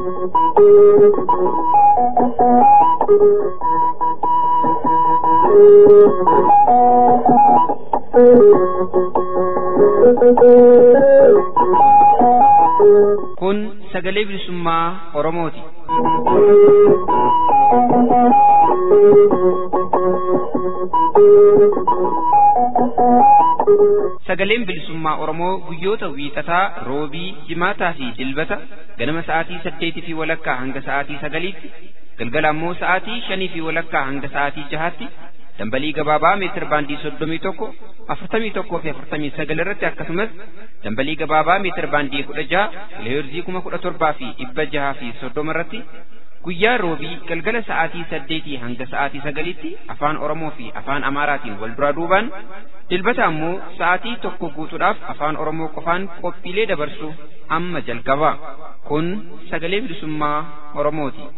Kun sagalee bilisummaa Oromooti. Sagaleen bilisummaa Oromoo guyyoota wiixataa, roobii, jimaataa fi dilbata ganama sa'aatii saddeetii fi walakkaa hanga sa'aatii sagaliitti, galgala ammoo sa'aatii shanii fi walakkaa hanga sa'aatii jahaatti dambalii gabaabaa meetir baandii soddomii tokko afurtamii tokkoo fi afurtamii sagal irratti akkasumas dambalii gabaabaa meetir baandii kudha jaha kiloheerzii kuma kudha torbaa fi dhibba jahaa fi soddoma irratti guyyaa roobii galgala sa'aatii saddeetii hanga sa'aatii sagaliitti afaan oromoo fi afaan amaaraatiin wal duraa duubaan dilbata ammoo sa'aatii tokko guutuudhaaf afaan oromoo qofaan qophiilee dabarsu amma jalqaba kun sagalee bilisummaa oromooti.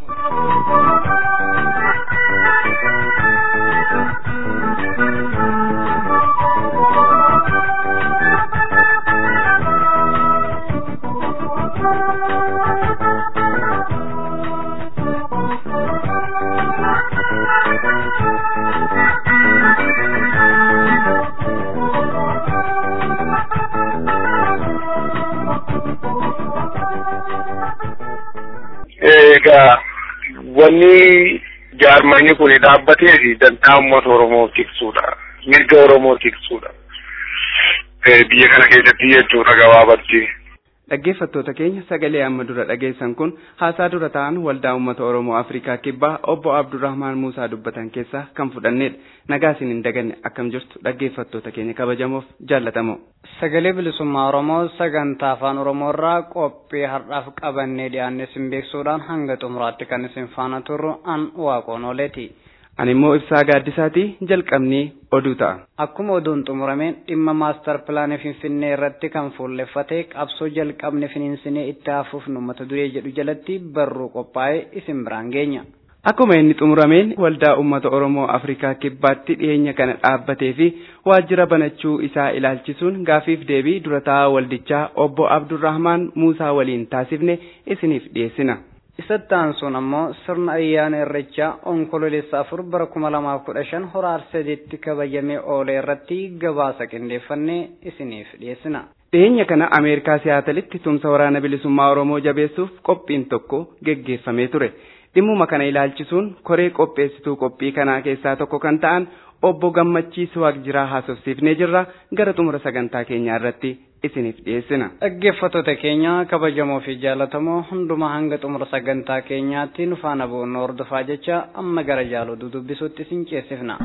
Egaa wanni jaarmanni kun dhaabbatee fi dantaa uummata Oromoo tiksuudha. Mirga Oromoo tiksuudha. Biyya kana keessatti jechuudha gabaabatti. Dhaggeeffattoota keenya sagalee amma dura dhageessan kun haasaa dura ta'an waldaa uummata Oromoo Afrikaa Kibbaa obbo Abdurrahmaan Muusaa dubbatan keessaa kan fudhannedha. Nagaa isin hin daganne akkam jirtu dhaggeeffattoota keenya kabajamoof jaallatamoo. Sagalee bilisummaa Oromoo sagantaa afaan Oromoo irraa qophii har'aaf qabannee dhiyaanne isin beeksuudhaan hanga xumuraatti kan isin faana turru an waaqoon ooleeti. Ani immoo ibsaa gaaddisaati jalqabnii oduu ta'a. Akkuma oduun xumurameen dhimma maastar pilaanii Finfinnee irratti kan fuulleffate qabsoo jalqabne finiinsinee itti hafuufnu mata duree jedhu jalatti barruu qophaa'ee isin biraan geenya. Akkuma inni xumurameen waldaa uummata Oromoo Afrikaa kibbaatti dhiyeenya kana dhaabbatee fi waajjira banachuu isaa ilaalchisuun gaafiif deebii dura taa'aa waldichaa obbo Abdurrahmaan Muusaa waliin taasifne isiniif dhiyeessina. Isatti aansuun ammoo sirna ayyaana irreechaa onkololeessa afur bara kuma lamaaf kudha shan hora arsadeetti kabajamee oole irratti gabaasa qindeeffannee isiniif dhiyeessina. Dhiyeenya kana Ameerikaa Siyaatalitti tumsa waraana bilisummaa Oromoo jabeessuuf qophiin tokko geggeeffamee ture. Dhimmuma kana ilaalchisuun koree qopheessituu qophii kanaa keessaa tokko kan ta'an obbo Gammachiisuu Waaqjiraa haasofsiifnee jirra gara xumura sagantaa keenyaa irratti isiniif dhiyeessina. Dhaggeeffattoota keenya kabajamoo fi jaallatamoo hundumaa hanga xumura sagantaa keenyaatti nu faana bu'uun hordofaa jecha amma gara jaaloo dudubbisuutti isin ceesifna.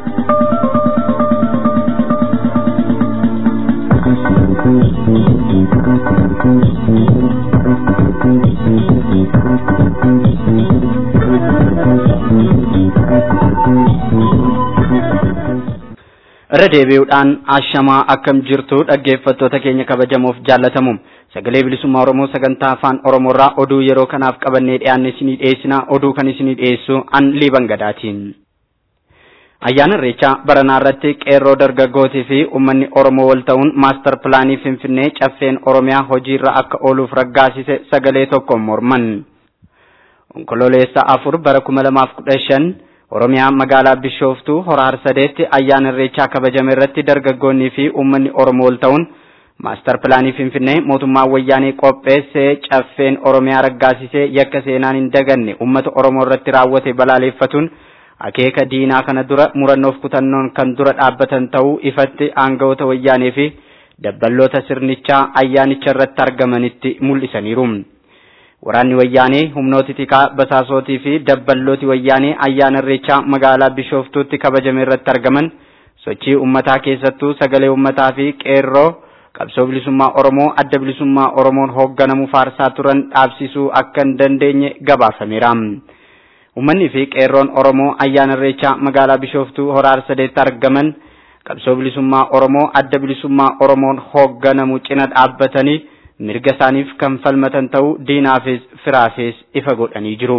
irra deebi'uudhaan ashamaa akkam jirtu dhaggeeffattoota keenya kabajamoof jaallatamu sagalee bilisummaa oromoo sagantaa afaan oromoorraa oduu yeroo kanaaf qabannee dhiyaanne isinii dhiyeessina oduu kan isinii dhiyeessu an liiban gadaatiin. ayyaana irreechaa baranaa irratti qeerroo dargaggootii fi uummanni oromoo wal ta'uun maastar pilaanii finfinnee caffeen oromiyaa hojiirra akka ooluuf raggaasise sagalee tokkoon morman. onkololeessa afur bara kuma lamaaf kudha shan Oromiyaa magaalaa Bishooftuu hora harsadeetti ayyaana irreechaa kabajame irratti dargaggoonnii fi uummanni Oromoo wal ta'uun maastar pilaanii Finfinnee mootummaan wayyaanee qopheessee caffeen Oromiyaa raggaasisee yakka seenaan hin daganne uummata Oromoo irratti raawwate balaaleffatuun akeeka diinaa kana dura murannoof kutannoon kan dura dhaabbatan ta'uu ifatti aangawoota wayyaanee fi dabballoota sirnichaa ayyaanicha irratti argamanitti mul'isaniiru. Waraanni wayyaanee humnooti tikaa basaasootii fi dabballooti wayyaanee ayyaana irreechaa magaalaa Bishooftuutti kabajame irratti argaman sochii uummataa keessattuu sagalee uummataa fi qeerroo qabsoo bilisummaa Oromoo adda bilisummaa Oromoon hoogganamu faarsaa turan dhaabsisuu akka hin dandeenye gabaafameera. Uummanni fi qeerroon Oromoo ayyaana irreechaa magaalaa Bishooftuu hora arsadeetti argaman qabsoo bilisummaa Oromoo adda bilisummaa Oromoon hoogganamu cina dhaabbatanii mirga isaaniif kan falmatan ta'uu diinaafis firaafis ifa godhanii jiru.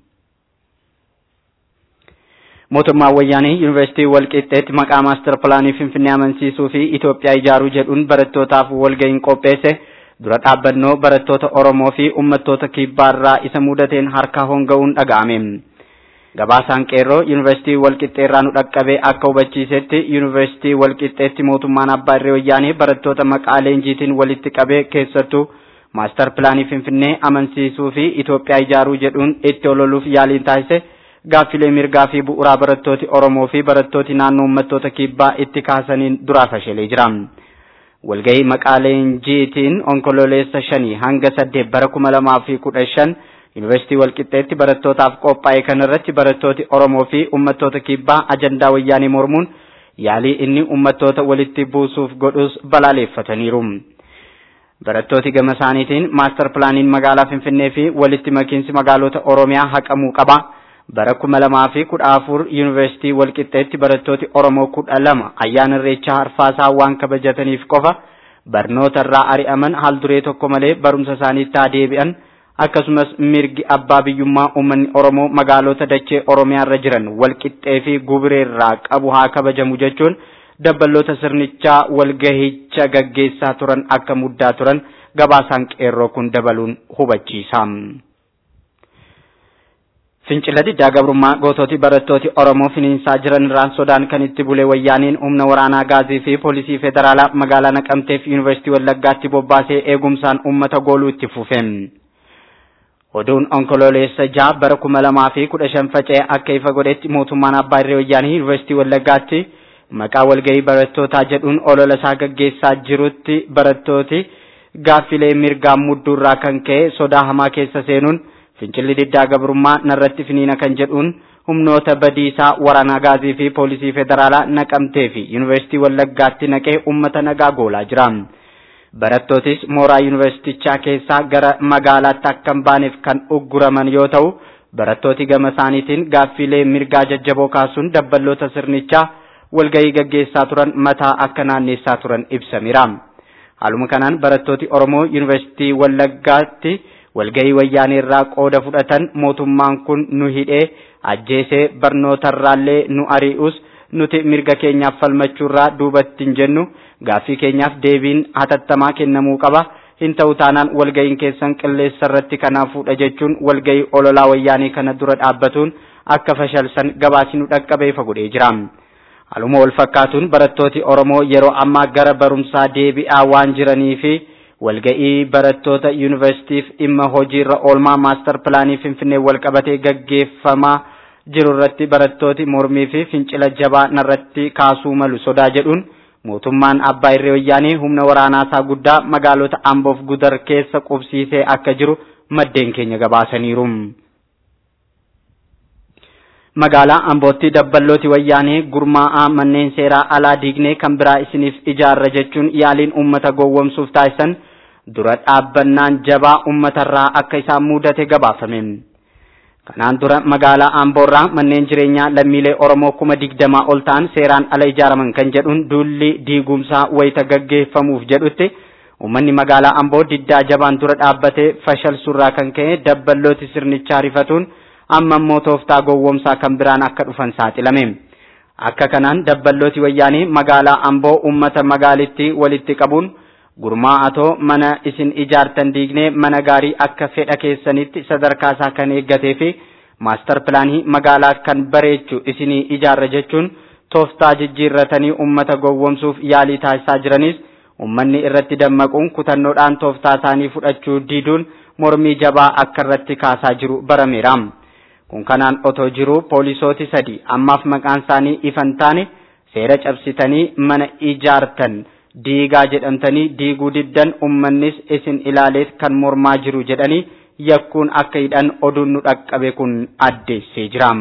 Mootummaan wayyaanee yuunivarsiitii Walqixxeetti maqaa maastar pilaanii Finfinnee amansiisuu fi Itoophiyaa ijaaruu jedhuun barattootaaf walga'iin qopheesse dura dhaabbannoo barattoota Oromoo fi uummattoota kibbaarraa isa mudateen harka honga'uun dhaga'ame. Gabaasaan qeerroo yuunivarsiitii Walqixxeerraa nu dhaqqabee akka hubachiisetti yuunivarsiitii Walqixxeetti mootummaan abbaa irree wayyaanee barattoota maqaa leenjiitiin walitti qabee keessattuu maastar pilaanii Finfinnee amansiisuu fi Itoophiyaa ijaaruu jedhuun itti ololuuf yaaliin taasise gaaffilee mirgaa fi bu'uuraa barattooti Oromoo fi barattooti naannoo uummattoota kibbaa itti kaasaniin duraa fashalee jira. Walgahii maqaa leenjiitiin onkololeessa shanii hanga saddeet bara kuma lamaa fi kudha shan yuunivarsiitii Walqixxeetti barattootaaf qophaa'e kanarratti barattooti Oromoo fi uummattoota kibbaa ajandaa wayyaanee mormuun yaalii inni uummattoota walitti buusuuf godhus balaaleeffataniiru. Barattooti gama isaaniitiin maastar pilaaniin magaalaa Finfinnee fi walitti makiinsi magaalota Oromiyaa haqamuu qaba. Bara kuma lamaa fi kudha afur yuunivarsiitii Walqixxeetti barattooti Oromoo kudha lama ayyaana irreechaa arfaasaa waan kabajataniif qofa barnoota irraa ari'aman haal duree tokko malee barumsa isaaniitti haa deebi'an akkasumas mirgi abbaa biyyummaa uummanni Oromoo magaalota dachee Oromiyaa irra jiran Walqixxee fi Gubireerraa qabu haa kabajamu jechuun dabballoota sirnichaa walgahicha gaggeessaa turan akka muddaa turan gabaasaan qeerroo kun dabaluun hubachiisa. Fincila diddaa gabrummaa goototi barattooti Oromoo finiinsaa jiran irraan sodaan kan itti bule wayyaaniin humna waraanaa gaazii fi poolisii federaalaa magaalaa Naqamtee fi Yuunivarsiitii Wallaggaatti bobbaasee eegumsaan uummata gooluu itti fufe. Oduun onkololeessa jaha bara kuma lamaa fi kudha shan faca'ee akka ifa godhetti mootummaan abbaa irree wayyaanii Yuunivarsiitii Wallaggaatti maqaa walgahii barattootaa jedhuun olola isaa gaggeessaa jirutti barattooti gaaffilee mirgaan mudduurraa kan ka'e sodaa hamaa keessa seenuun fincilli diddaa gabrummaa narratti finiina kan jedhuun humnoota badiisaa waraanaa gaazii fi poolisii federaalaa naqamtee fi yuunivarsiitii wallaggaatti naqee ummata nagaa goolaa jira. Barattootis mooraa yuunivarsiitichaa keessaa gara magaalaatti akka hin baaneef kan ugguraman yoo ta'u barattooti gama isaaniitiin gaaffilee mirgaa jajjaboo kaasuun dabballoota sirnichaa walgahii gaggeessaa turan mataa akka naanneessaa turan ibsameera. Haaluma kanaan barattooti Oromoo yuunivarsiitii wallaggaatti walgahii wayyaanee irraa qooda fudhatan mootummaan kun nu hidhee ajjeesee barnootarraallee nu ari'us nuti mirga keenyaaf falmachuurraa duubatti hin jennu gaaffii keenyaaf deebiin hatattamaa kennamuu qaba hin ta'u taanaan walgahiin keessan qilleessa irratti kanaafuudha jechuun walgahii ololaa wayyaanee kana dura dhaabbatuun akka fashalsan gabaasni nu dhaqqabee ifa godhee jira. Haaluma wal fakkaatuun barattooti Oromoo yeroo ammaa gara barumsaa deebi'aa waan jiranii fi walga'ii barattoota yuunivarsiitiif dhimma hojiirra oolmaa maastar pilaanii finfinnee walqabatee gaggeeffamaa jiru irratti barattooti mormii fi fincila jabaa narratti kaasuu malu sodaa jedhuun mootummaan abbaa irree wayyaanee humna waraanaasaa guddaa magaalota amboof gudar keessa qubsiisee akka jiru maddeen keenya gabaasaniiru. magaalaa ambootti dabballooti wayyaanee gurmaa'aa manneen seeraa alaa diignee kan biraa isiniif ijaarra jechuun yaaliin uummata gowwomsuuf taasisan dura dhaabbannaan jabaa uummatarraa akka isaan mudate gabaafame. Kanaan dura magaalaa Amboorraa manneen jireenyaa lammiilee Oromoo kuma digdamaa ol ta'an seeraan ala ijaaraman kan jedhuun duulli diigumsaa wayita gaggeeffamuuf jedhutti uummanni magaalaa Amboo diddaa jabaan dura dhaabbatee fashalsurraa kan ka'e dabballooti sirnichaa rifatuun amma immoo tooftaa gowwomsaa kan biraan akka dhufan saaxilame. Akka kanaan dabballooti wayyaanii magaalaa Amboo uummata magaalittii walitti qabuun gurmaa'atoo mana isin ijaartan diignee mana gaarii akka fedha keessanitti sadarkaa isaa kan eeggatee fi maastar pilaanii magaalaa kan bareechu isinii ijaarra jechuun tooftaa jijjiirratanii uummata gowwomsuuf yaalii taasisaa jiranis uummanni irratti dammaquun kutannoodhaan tooftaa isaanii fudhachuu diduun mormii jabaa akka irratti kaasaa jiru barameera. kun kanaan otoo jiru poolisooti sadi ammaaf maqaan isaanii ifan taane seera cabsitanii mana ijaartan diigaa jedhamtanii diiguu diddan ummannis isin ilaaleet kan mormaa jiru jedhanii yakkuun akka hidhan oduun nu dhaqqabe kun addeessee jira.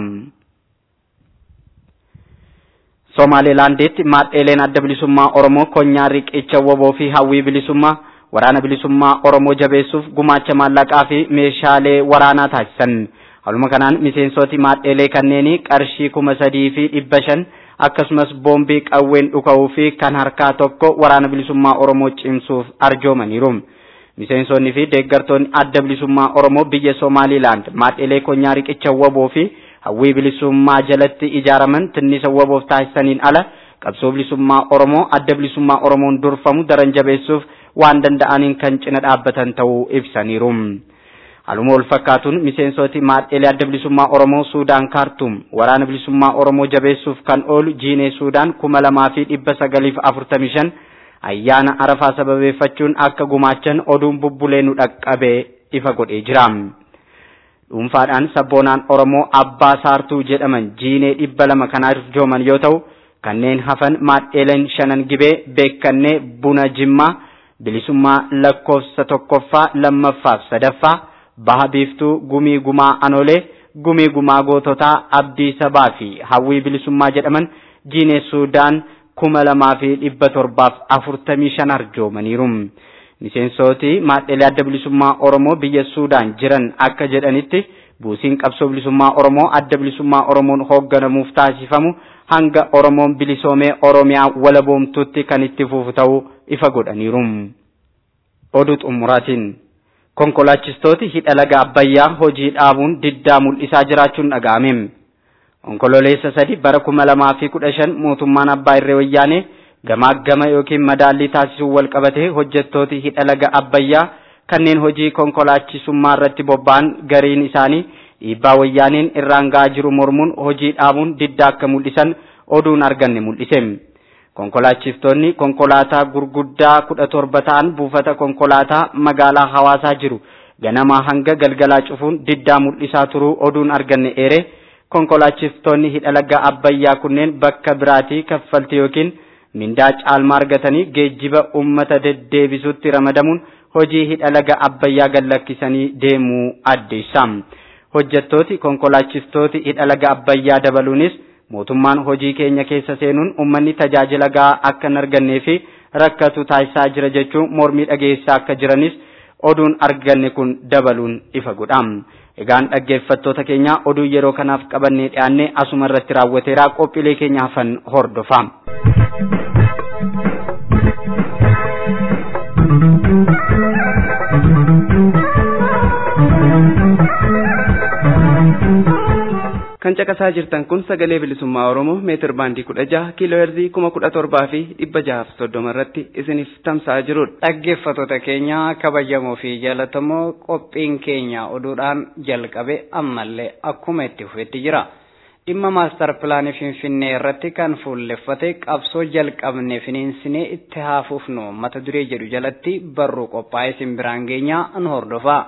Somaalilaanditti maadheeleen adda bilisummaa Oromoo konyaa riqicha woboo fi hawwii bilisummaa waraana bilisummaa Oromoo jabeessuuf gumaacha maallaqaa fi meeshaalee waraanaa taasisan. Haaluma kanaan miseensoti maadheelee kanneenii qarshii kuma sadii fi dhibba shan akkasumas boombii qawween dhuka'uu fi kan harkaa tokko waraana bilisummaa Oromoo cimsuuf arjoomaniiru. Miseensonni fi deeggartoonni adda bilisummaa Oromoo biyya Somaalilaand maadheelee konyaa riqicha woboo fi hawwii bilisummaa jalatti ijaaraman tinnisa woboof taasisaniin ala qabsoo bilisummaa Oromoo adda bilisummaa Oromoon durfamu daran jabeessuuf waan danda'aniin kan cina dhaabbatan ta'uu ibsaniiru. Haaluma wal fakkaatuun miseensoti maadhelee adda bilisummaa Oromoo Suudaan Kaartum waraana bilisummaa Oromoo jabeessuuf kan oolu jiinee Suudaan kuma lamaa fi dhibba sagaliif afurtamii shan ayyaana arafaa sababeeffachuun akka gumaachan oduun bubbulee nu dhaqqabee ifa godhee jira. Dhuunfaadhaan sabboonaan Oromoo Abbaa Saartuu jedhaman jiinee dhibba lama kan arjooman yoo ta'u kanneen hafan maadheeleen shanan gibee beekannee buna jimmaa bilisummaa lakkoofsa tokkoffaa lammaffaaf sadaffaa baha biiftuu gumii gumaa anolee gumii gumaa goototaa abdii sabaa fi hawwii bilisummaa jedhaman jiinee suudaan kuma lamaa fi dhibba torbaaf afurtamii shan arjoomaniiru. Miseensoti maadhelee adda bilisummaa Oromoo biyya Suudaan jiran akka jedhanitti buusiin qabsoo bilisummaa Oromoo adda bilisummaa Oromoon hoogganamuuf taasifamu hanga Oromoon bilisoomee Oromiyaa walaboomtutti kan itti fufu ta'uu ifa godhaniiru. Oduu xumuraatiin. konkolaachistooti hidha laga abbayyaa hojii dhaabuun diddaa mul'isaa jiraachuun dhaga'ame. Onkololeessa sadi bara kuma lamaa fi kudha shan mootummaan abbaa irree wayyaanee gamaa gama yookiin madaallii taasisuun wal qabatee hojjettooti hidha laga abbayyaa kanneen hojii konkolaachisummaa irratti bobba'an gariin isaanii dhiibbaa wayyaaneen irraan ga'aa jiru mormuun hojii dhaabuun diddaa akka mul'isan oduun arganne mul'ise. Konkolaachiftonni konkolaataa gurguddaa kudha torba ta'an buufata konkolaataa magaalaa hawaasaa jiru ganamaa hanga galgalaa cufuun diddaa mul'isaa turuu oduun arganne eere konkolaachiftonni hidha laga abbayyaa kunneen bakka biraatii kaffaltii yookiin mindaa caalmaa argatanii geejjiba uummata deddeebisutti ramadamuun hojii hidha laga abbayyaa gallakkisanii deemuu addeessa. Hojjettooti konkolaachistooti hidha laga abbayyaa dabaluunis mootummaan hojii keenya keessa seenuun uummanni tajaajila gahaa akka hin argannee fi rakkatu taasisaa jira jechuun mormii dhageessaa akka jiranis oduun arganne kun dabaluun ifa godha. Egaan dhaggeeffattoota keenya oduu yeroo kanaaf qabannee dhiyaanne asuma irratti raawwateera qophiilee keenya hafan hordofa. kan caqasaa jirtan kun sagalee bilisummaa oromoo meetir baandii kudha jaha kiiloo heerzii kuma kudha torbaa fi dhibba jahaaf soddoma irratti isiniif tamsa'aa jirudha. Dhaggeeffattoota keenya kabajamoo fi jaalatamoo qophiin keenya oduudhaan jalqabe ammallee akkuma itti fufetti jira. Dhimma maastar pilaanii Finfinnee irratti kan fuulleffate qabsoo jalqabne finiinsinee itti haafuufnu mata duree jedhu jalatti barruu qophaa'ee isin biraan geenyaa nu hordofaa.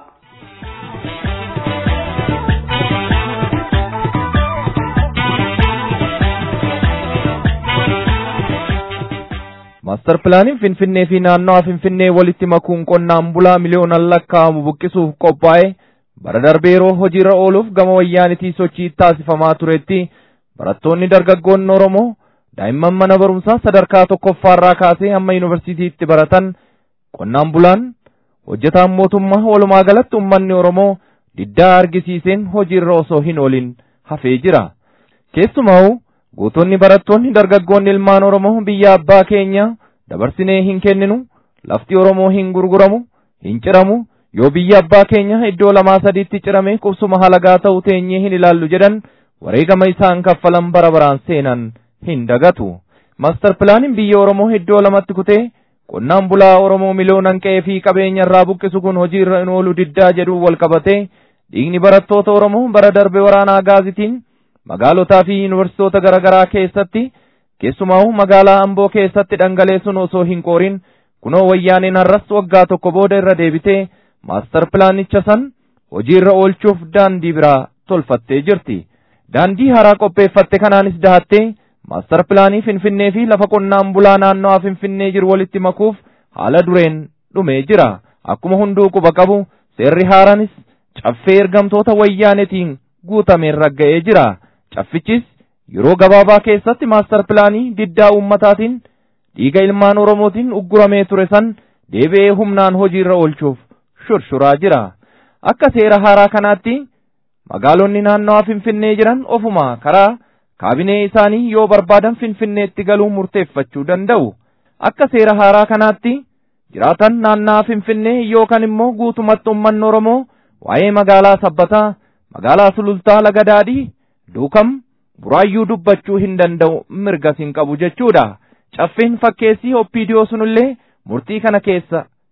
Maastar pilaaniin Finfinnee fi naannawa Finfinnee walitti makuun qonnaan bulaa miliyoonaan lakkaa'amu buqqisuuf qophaa'e bara darbee yeroo hojiirra ooluuf gama wayyaanitii sochii taasifamaa turetti barattoonni dargaggoonni Oromoo daa'imman mana barumsaa sadarkaa tokkoffaarraa kaasee hamma yuunivarsiitiitti baratan qonnaan bulaan hojjetaan mootummaa walumaa galatti uummanni Oromoo diddaa argisiiseen hojiirra osoo hin oolin hafee jira. Keessumaa Gootonni barattoonni dargaggoonni ilmaan Oromoo biyya abbaa keenya dabarsinee hin kenninu lafti Oromoo hin gurguramu hin ciramu yoo biyya abbaa keenya iddoo lamaa sadiitti cirame qubsuma halagaa ta'u teenyee hin ilaallu jedhan wareegama isaan kaffalan bara baraan seenan hin dagatu. Maastar pilaaniin biyya Oromoo iddoo lamatti kutee qonnaan bulaa Oromoo miliyoonan qe'ee fi qabeenya irraa buqqisu kun hojiirra hin oolu diddaa jedhu wal qabatee dhiigni barattoota Oromoo bara darbe waraanaa gaazitiin magaalotaa fi yuunivarsiitoota garaa garaa keessatti keessumaa magaalaa Amboo keessatti dhangaleessuun osoo hin qoorin kunoo wayyaaneen har'as waggaa tokko booda irra deebitee maastar pilaanicha san hojiirra oolchuuf daandii biraa tolfattee jirti. Daandii haaraa qopheeffatte kanaanis dahattee maastar pilaanii Finfinnee fi lafa qonnaan bulaa naannawaa Finfinnee jiru walitti makuuf haala dureen dhumee jira. Akkuma hunduu quba qabu seerri haaraanis caffee ergamtoota wayyaanetiin guutameen ragga'ee jira. Caffichis yeroo gabaabaa keessatti maastar pilaanii diddaa uummataatiin dhiiga ilmaan Oromootiin ugguramee ture san deebi'ee humnaan hojiirra oolchuuf shurshuraa jira. Akka seera haaraa kanaatti magaalonni naannawaa Finfinnee jiran ofuma karaa kaabinee isaanii yoo barbaadan Finfinneetti galuu murteeffachuu danda'u. Akka seera haaraa kanaatti jiraatan naannawaa Finfinnee yookaan immoo guutumatti uummanni Oromoo waa'ee magaalaa sabbataa, magaalaa sulultaa laga daadhii, duukam, buraayyuu dubbachuu hin danda'u mirgas hin qabu jechuudha. Caffeen fakkeessii oppiidiyoo sunillee murtii kana keessa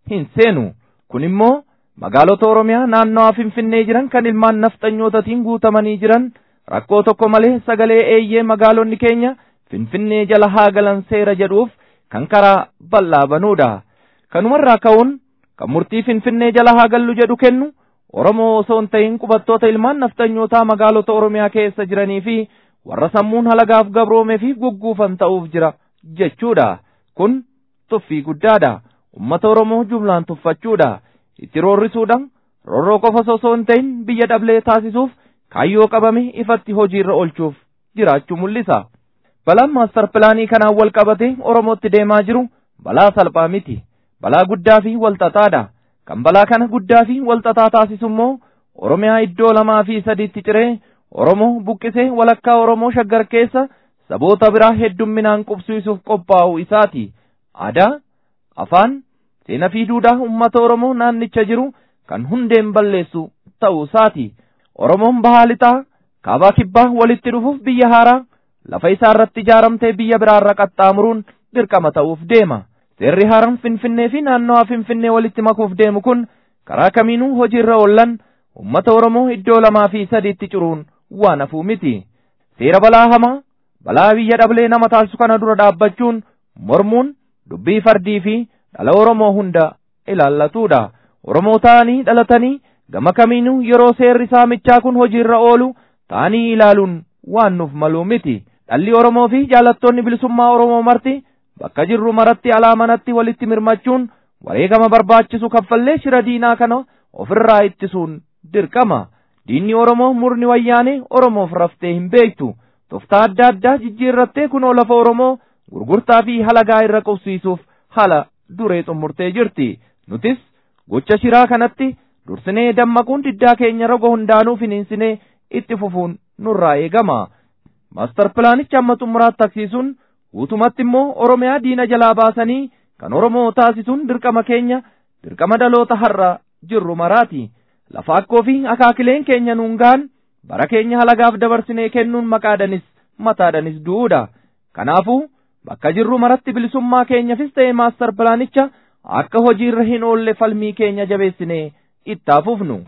hin seenu kun immoo magaalota oromiyaa naannawaa finfinnee jiran kan ilmaan nafxanyootatiin guutamanii jiran rakkoo tokko malee sagalee eeyyee magaalonni keenya finfinnee jala haa galan seera jedhuuf kan karaa bal'aa banuudha kanumarraa ka'uun kan murtii finfinnee jala haa gallu jedhu kennu oromoo osoo hin ta'in qubattoota ilmaan nafxanyootaa magaalota oromiyaa keessa jiranii fi warra sammuun halagaaf gabroomee fi gugguufan ta'uuf jira jechuudha kun tuffii guddaadha ummata oromoo jumlaan tuffachuudha itti roorrisuudhaan roorroo qofa osoo hin ta'in biyya dhablee taasisuuf kaayyoo qabame ifatti hojiirra oolchuuf jiraachuu mul'isa. Balaan maastar pilaanii kanaan wal qabate Oromootti deemaa jiru balaa salphaa miti. Balaa guddaa fi walxaxaadha. Kan balaa kana guddaa fi walxaxaa taasisu immoo Oromiyaa iddoo lamaa fi sadiitti ciree Oromoo buqqisee walakkaa Oromoo shaggar keessa saboota biraa heddumminaan qubsiisuuf qophaa'u isaati. Aadaa, afaan, seenaa fi duudhaa uummata Oromoo naannicha jiru kan hundeen balleessu ta'uu isaati. Oromoon bahaa lixaa kaabaa kibbaa walitti dhufuuf biyya haaraa lafa isaa irratti ijaaramtee biyya biraarra qaxxaamuruun dirqama ta'uuf deema. Seerri haaraan Finfinnee fi naannawaa Finfinnee walitti makuuf deemu kun karaa kamiinuu hojiirra oollan uummata Oromoo iddoo lamaa fi sadiitti ciruun waan hafuu miti. Seera balaa hamaa balaa biyya dhablee nama taasisu kana dura dhaabbachuun mormuun dubbii fardii fi dhala Oromoo hunda ilaallatuudha. Oromoo ta'anii dhalatanii gama kamiinuu yeroo seerri saamichaa kun hojiirra oolu ta'anii ilaaluun waan nuuf maluu miti. Dhalli Oromoo fi jaalattoonni bilisummaa Oromoo marti bakka jirru maratti alaa manatti walitti mirmachuun wareegama barbaachisu kaffallee shira diinaa kana ofirraa ittisuun dirqama. Diinni Oromoo murni wayyaanee Oromoof raftee hin beektu. Toftaa adda addaa jijjiirrattee kunoo lafa Oromoo gurgurtaa fi halagaa irra qubsiisuuf haala duree xumurtee jirti. Nutis gocha shiraa kanatti dursinee dammaquun diddaa keenya roga hundaanuu finiinsinee itti fufuun nurraa eegama. Maastar pilaanicha amma xumuraatti taksisuun guutumatti immoo Oromiyaa diina jalaa baasanii kan Oromoo taasisuun dirqama keenya dirqama dhaloota har'a jirru maraati. Lafa akkoo fi akaakileen keenya nuun gahan bara keenya halagaaf dabarsinee kennuun maqaadhanis mataadhanis du'uudha. Kanaafuu bakka jirru maratti bilisummaa keenyafis ta'e maastar pilaanicha akka hojiirra hin oolle falmii keenya jabeessinee itti fufnu.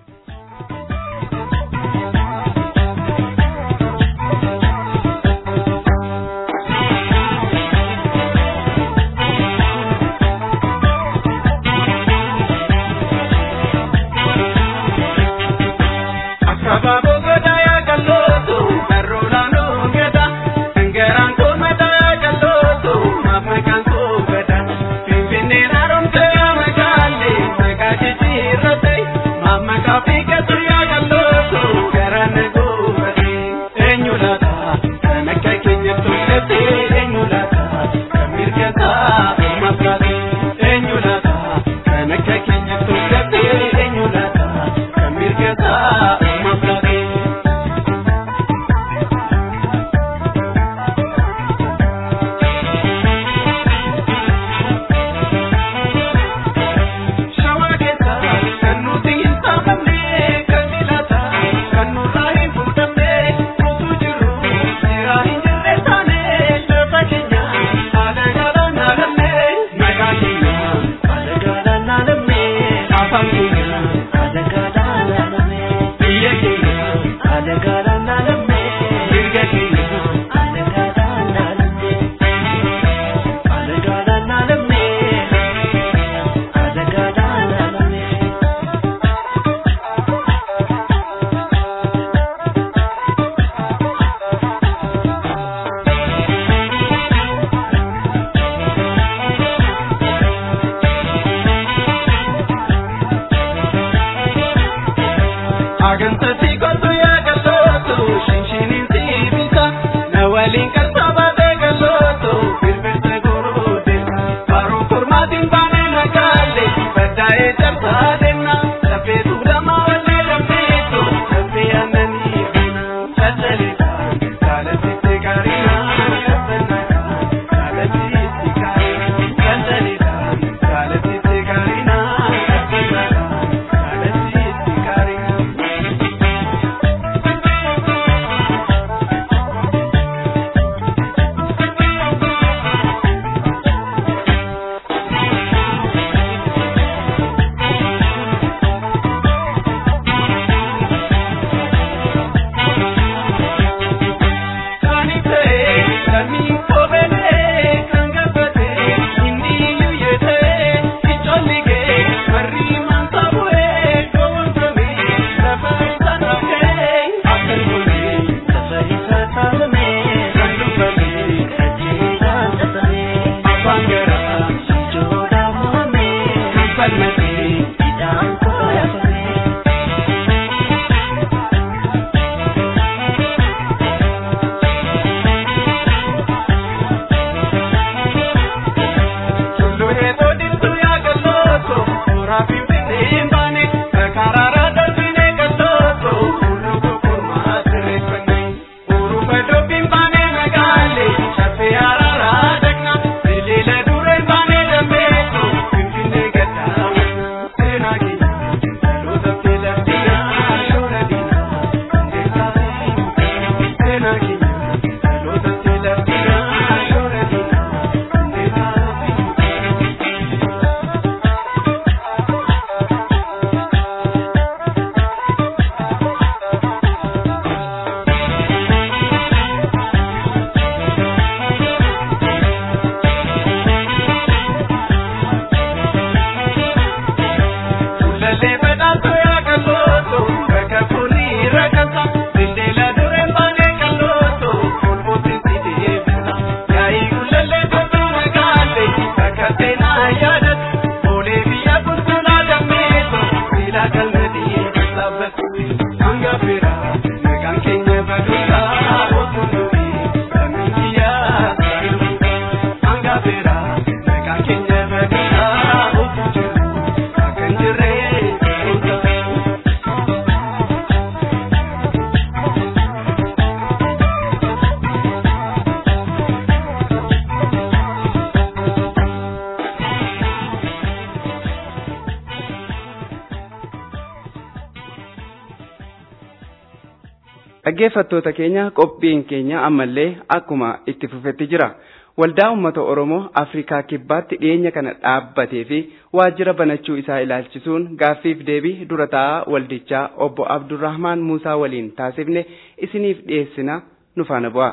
Dhaggeeffattoota keenya qophiin keenya ammallee akkuma itti fufetti jira. Waldaa uummata Oromoo Afrikaa Kibbaatti dhiyeenya kana dhaabbatee fi waajjira banachuu isaa ilaalchisuun gaaffiif deebii dura taa'aa waldichaa obbo Abdurrahmaan Muusaa waliin taasifne isiniif dhiyeessina nu faana bu'aa.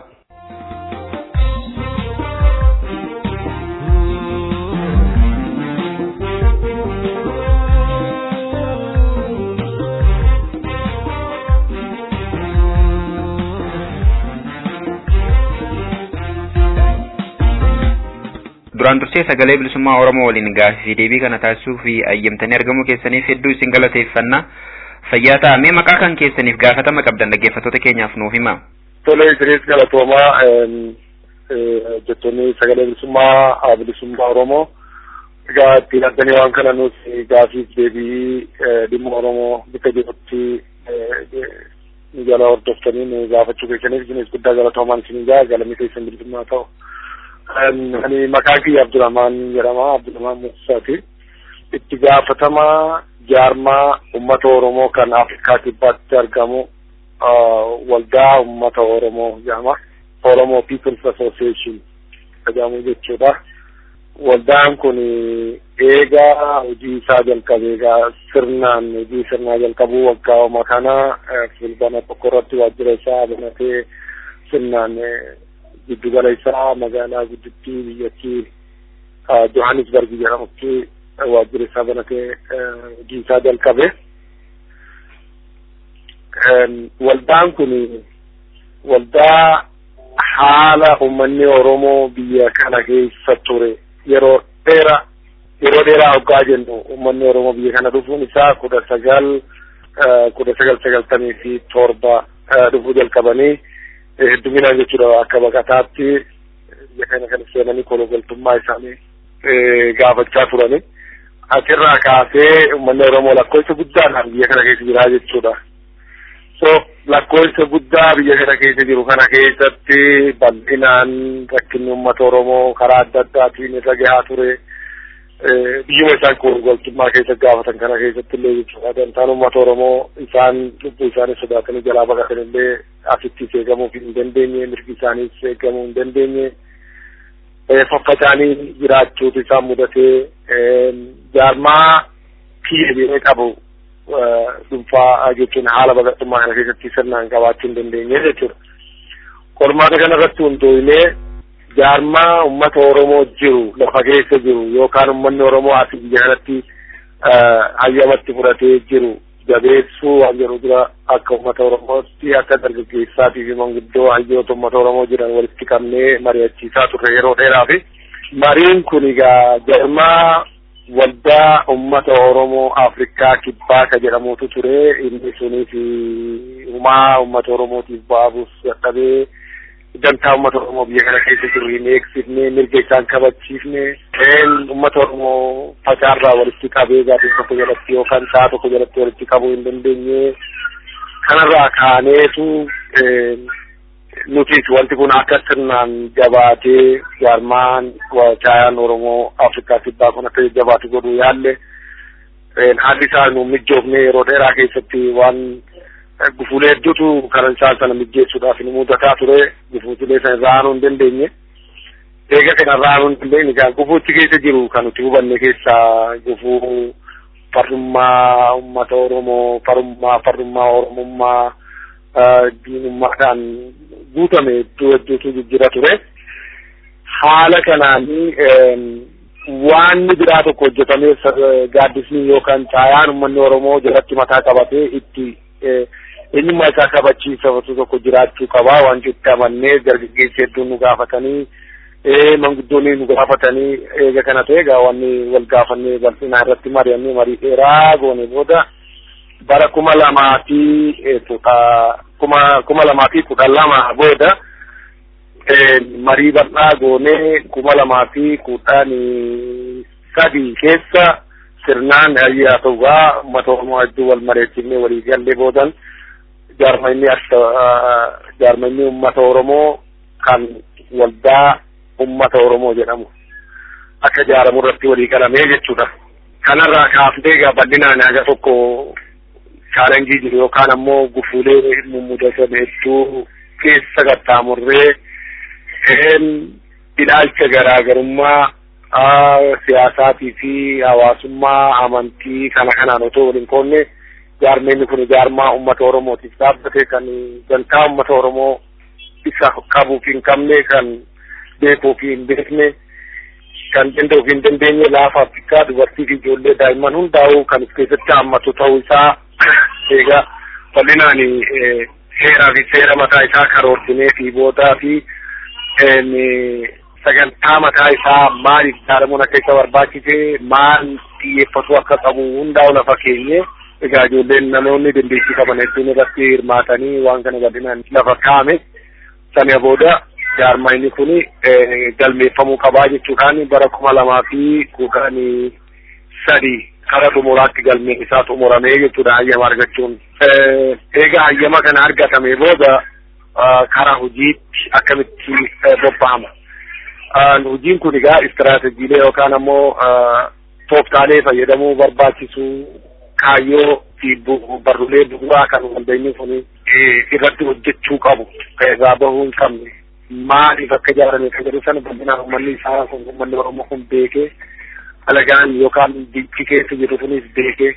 duraan dursee sagalee bilisummaa oromoo waliin gaaffii deebii kana taasisuu fi ayyamtanii argamuu keessaniif hedduu isin galateeffanna fayyaa ta'amee maqaa kan keessaniif gaafatama qabdan dhaggeeffattoota keenyaaf nuuf hima. Tole isinis galatoomaa jettonni sagalee bilisummaa bilisummaa oromoo egaa ittiin addanii waan kana nuti gaafiif deebii dhimma oromoo bakka jirutti nu jala hordoftanii nu gaafachuu keessaniif isinis guddaa galatoomaan isin gaa galamii keessan bilisummaa ta'u. ani maqaan kiyya Abdurrahmaan jedhama Abdurrahmaan Muusaati. Itti gaafatamaa jaarmaa uummata Oromoo kan Afrikaa kibbaatti argamu waldaa uummata Oromoo jedhama. Oromoo People's Association jedhamu jechuudha. Waldaan kun eegaa hojii isaa jalqabe egaa sirnaan hojii sirnaa jalqabuu waggaa oma kana fulbana tokko irratti waajjira isaa banatee sirnaan giddugala isaa magaalaa guddittii biyyattii Johannesburg jedhamutti waajjira isaa banatee hojii isaa jalqabe. Waldaan kun waldaa haala uummanni Oromoo biyya kana keessa ture yeroo dheeraa yeroo dheeraa hoggaa jennu uummanni Oromoo biyya kana dhufuun isaa kudha sagal kudha sagal sagaltamii fi torba dhufuu jalqabanii hedduminaan jechuudha akka baqataatti biyya kana kan seenanii kologaltummaa isaanii gaafachaa turani. Achirraa kaasee uummanni Oromoo lakkoofsa guddaadhaan biyya kana keessa jira jechuudha. So lakkoofsa guddaa biyya kana keessa jiru kana keessatti bal'inaan rakkinni uummata Oromoo karaa adda addaatiin irra gahaa ture. Biyyuma isaan kologaltummaa keessa gaafatan kana keessatti illee jechuudha. Dantaan uummata Oromoo isaan lubbuu isaanii sodaatanii jalaa baqatan illee asittis eegamuu hin dandeenye mirgi isaaniis eegamuu hin dandeenye faffacanii jiraachuutu isaan mudatee jaarmaa kiyyee qabu dhuunfaa jechuun haala baqattummaa kana keessatti sirnaan qabaachuu hin dandeenye jechuudha. Qormaata kanarratti hundooyinee jaarmaa uummata Oromoo jiru lafa keessa jiru yookaan uummanni Oromoo asii biyya kanatti hayyamatti fudhatee jiru jabeessuu waan jedhu dura akka uummata Oromootti akka dargaggeessaatii fi manguddoo hayyoota uummata Oromoo jiran walitti qabnee mari'achiisaa turre yeroo dheeraa fi mariin kun egaa jaarmaa waldaa uummata Oromoo Afrikaa kibbaa ka jedhamutu ture inni sunis humaa uummata Oromootiif baabuus dadhabee dantaa uummata Oromoo biyya kana keessa jiru hin eegsifne mirga isaan kabachiifne uummata Oromoo facaarraa walitti qabee gaaddisa tokko jalatti yookaan sa'a tokko jalatti walitti qabuu hin dandeenye kanarraa kaaneetu nutis wanti kun akka sirnaan jabaatee jaarmaan caayaan Oromoo Afrikaa kibbaa kun akka jabaatu godhuu yaalle haalli isaa nu mijoofne yeroo dheeraa keessatti waan gufuulee hedduutu karan isaan sana mijeessuudhaaf nu mudataa ture gufuutilee sana irraa aanuu hin dandeenye eega kana irraa aanuu hin dandeenye egaa gufuutti keessa jiru kan nuti hubanne keessaa gufuu farrummaa uummata Oromoo farrummaa farrummaa Oromummaa diinummaadhaan guutame iddoo hedduutu jijjira ture haala kanaanii waan biraa tokko hojjetamee gaaddisni yookaan caayaan uummanni Oromoo jalatti mataa qabatee itti eenyummaa isaa kabachiisatu tokko jiraachuu qabaa waan itti amannee dargaggeessi hedduun nu gaafatanii manguddoonni nu gaafatanii eega kana ta'e egaa wanni wal gaafannee bal'inaa irratti mari'annee marii dheeraa goone booda bara kuma lamaa fi kuma kuma lamaa fi kudha lama booda marii bal'aa goonee kuma lamaa fi kudhan sadii keessa sirnaan hayyaa ta'ugaa uummata Oromoo hedduu wal mareechifnee walii gallee boodan jaarmanni akka jaarmanni uummata Oromoo kan waldaa uummata Oromoo jedhamu akka jaaramu irratti walii galamee jechuudha. Kanarraa kaafnee egaa bal'inaan haga tokko chaalenjii jiru yookaan ammoo gufuulee mummudatan hedduu keessa qaxxaamurree ilaalcha garaagarummaa siyaasaatii fi hawaasummaa amantii kana kanaan otoo waliin qoonne jaarmeenni kun jaarmaa uummata oromootiif dhaabbate kan dantaa uummata oromoo isa qabuuf hin qabne kan beekuuf hin beekne kan danda'uuf hin dandeenye laafa afrikaa dubartii fi ijoollee daa'imman hundaa'uu kan of keessatti hammatu ta'uu isaa egaa bal'inaan seeraa fi seera mataa isaa karoorsinee fi boodaa fi sagantaa mataa isaa maal ijaaramuun akka isa barbaachise maal xiyyeeffatu akka qabu hundaa'u lafa keenye egaa ijoolleen namoonni dandeettii qaban hedduun irratti hirmaatanii waan kana bal'inaan lafa kaa'ame sana booda jaarmayni kun galmeeffamuu qabaa jechuudhaan bara kuma lamaa fi kudhanii sadii kara xumuraatti galmeen isaa xumuramee jechuudha hayyama argachuun. Egaa hayyama kana argatame booda karaa hojiitti akkamitti bobba'ama. Hojiin kun egaa istiraatejiilee yookaan ammoo tooftaalee fayyadamuu barbaachisu kaayyoo fi barruulee bu'uuraa kan waldeenyi kun irratti hojjechuu qabu irraa bahuu hin qabne maaliif akka ijaarame kan jedhu sana bal'inaan uummanni isaa kun uummanni oromoo kun beekee alagaan yookaan biyyi keessa jiru kunis beekee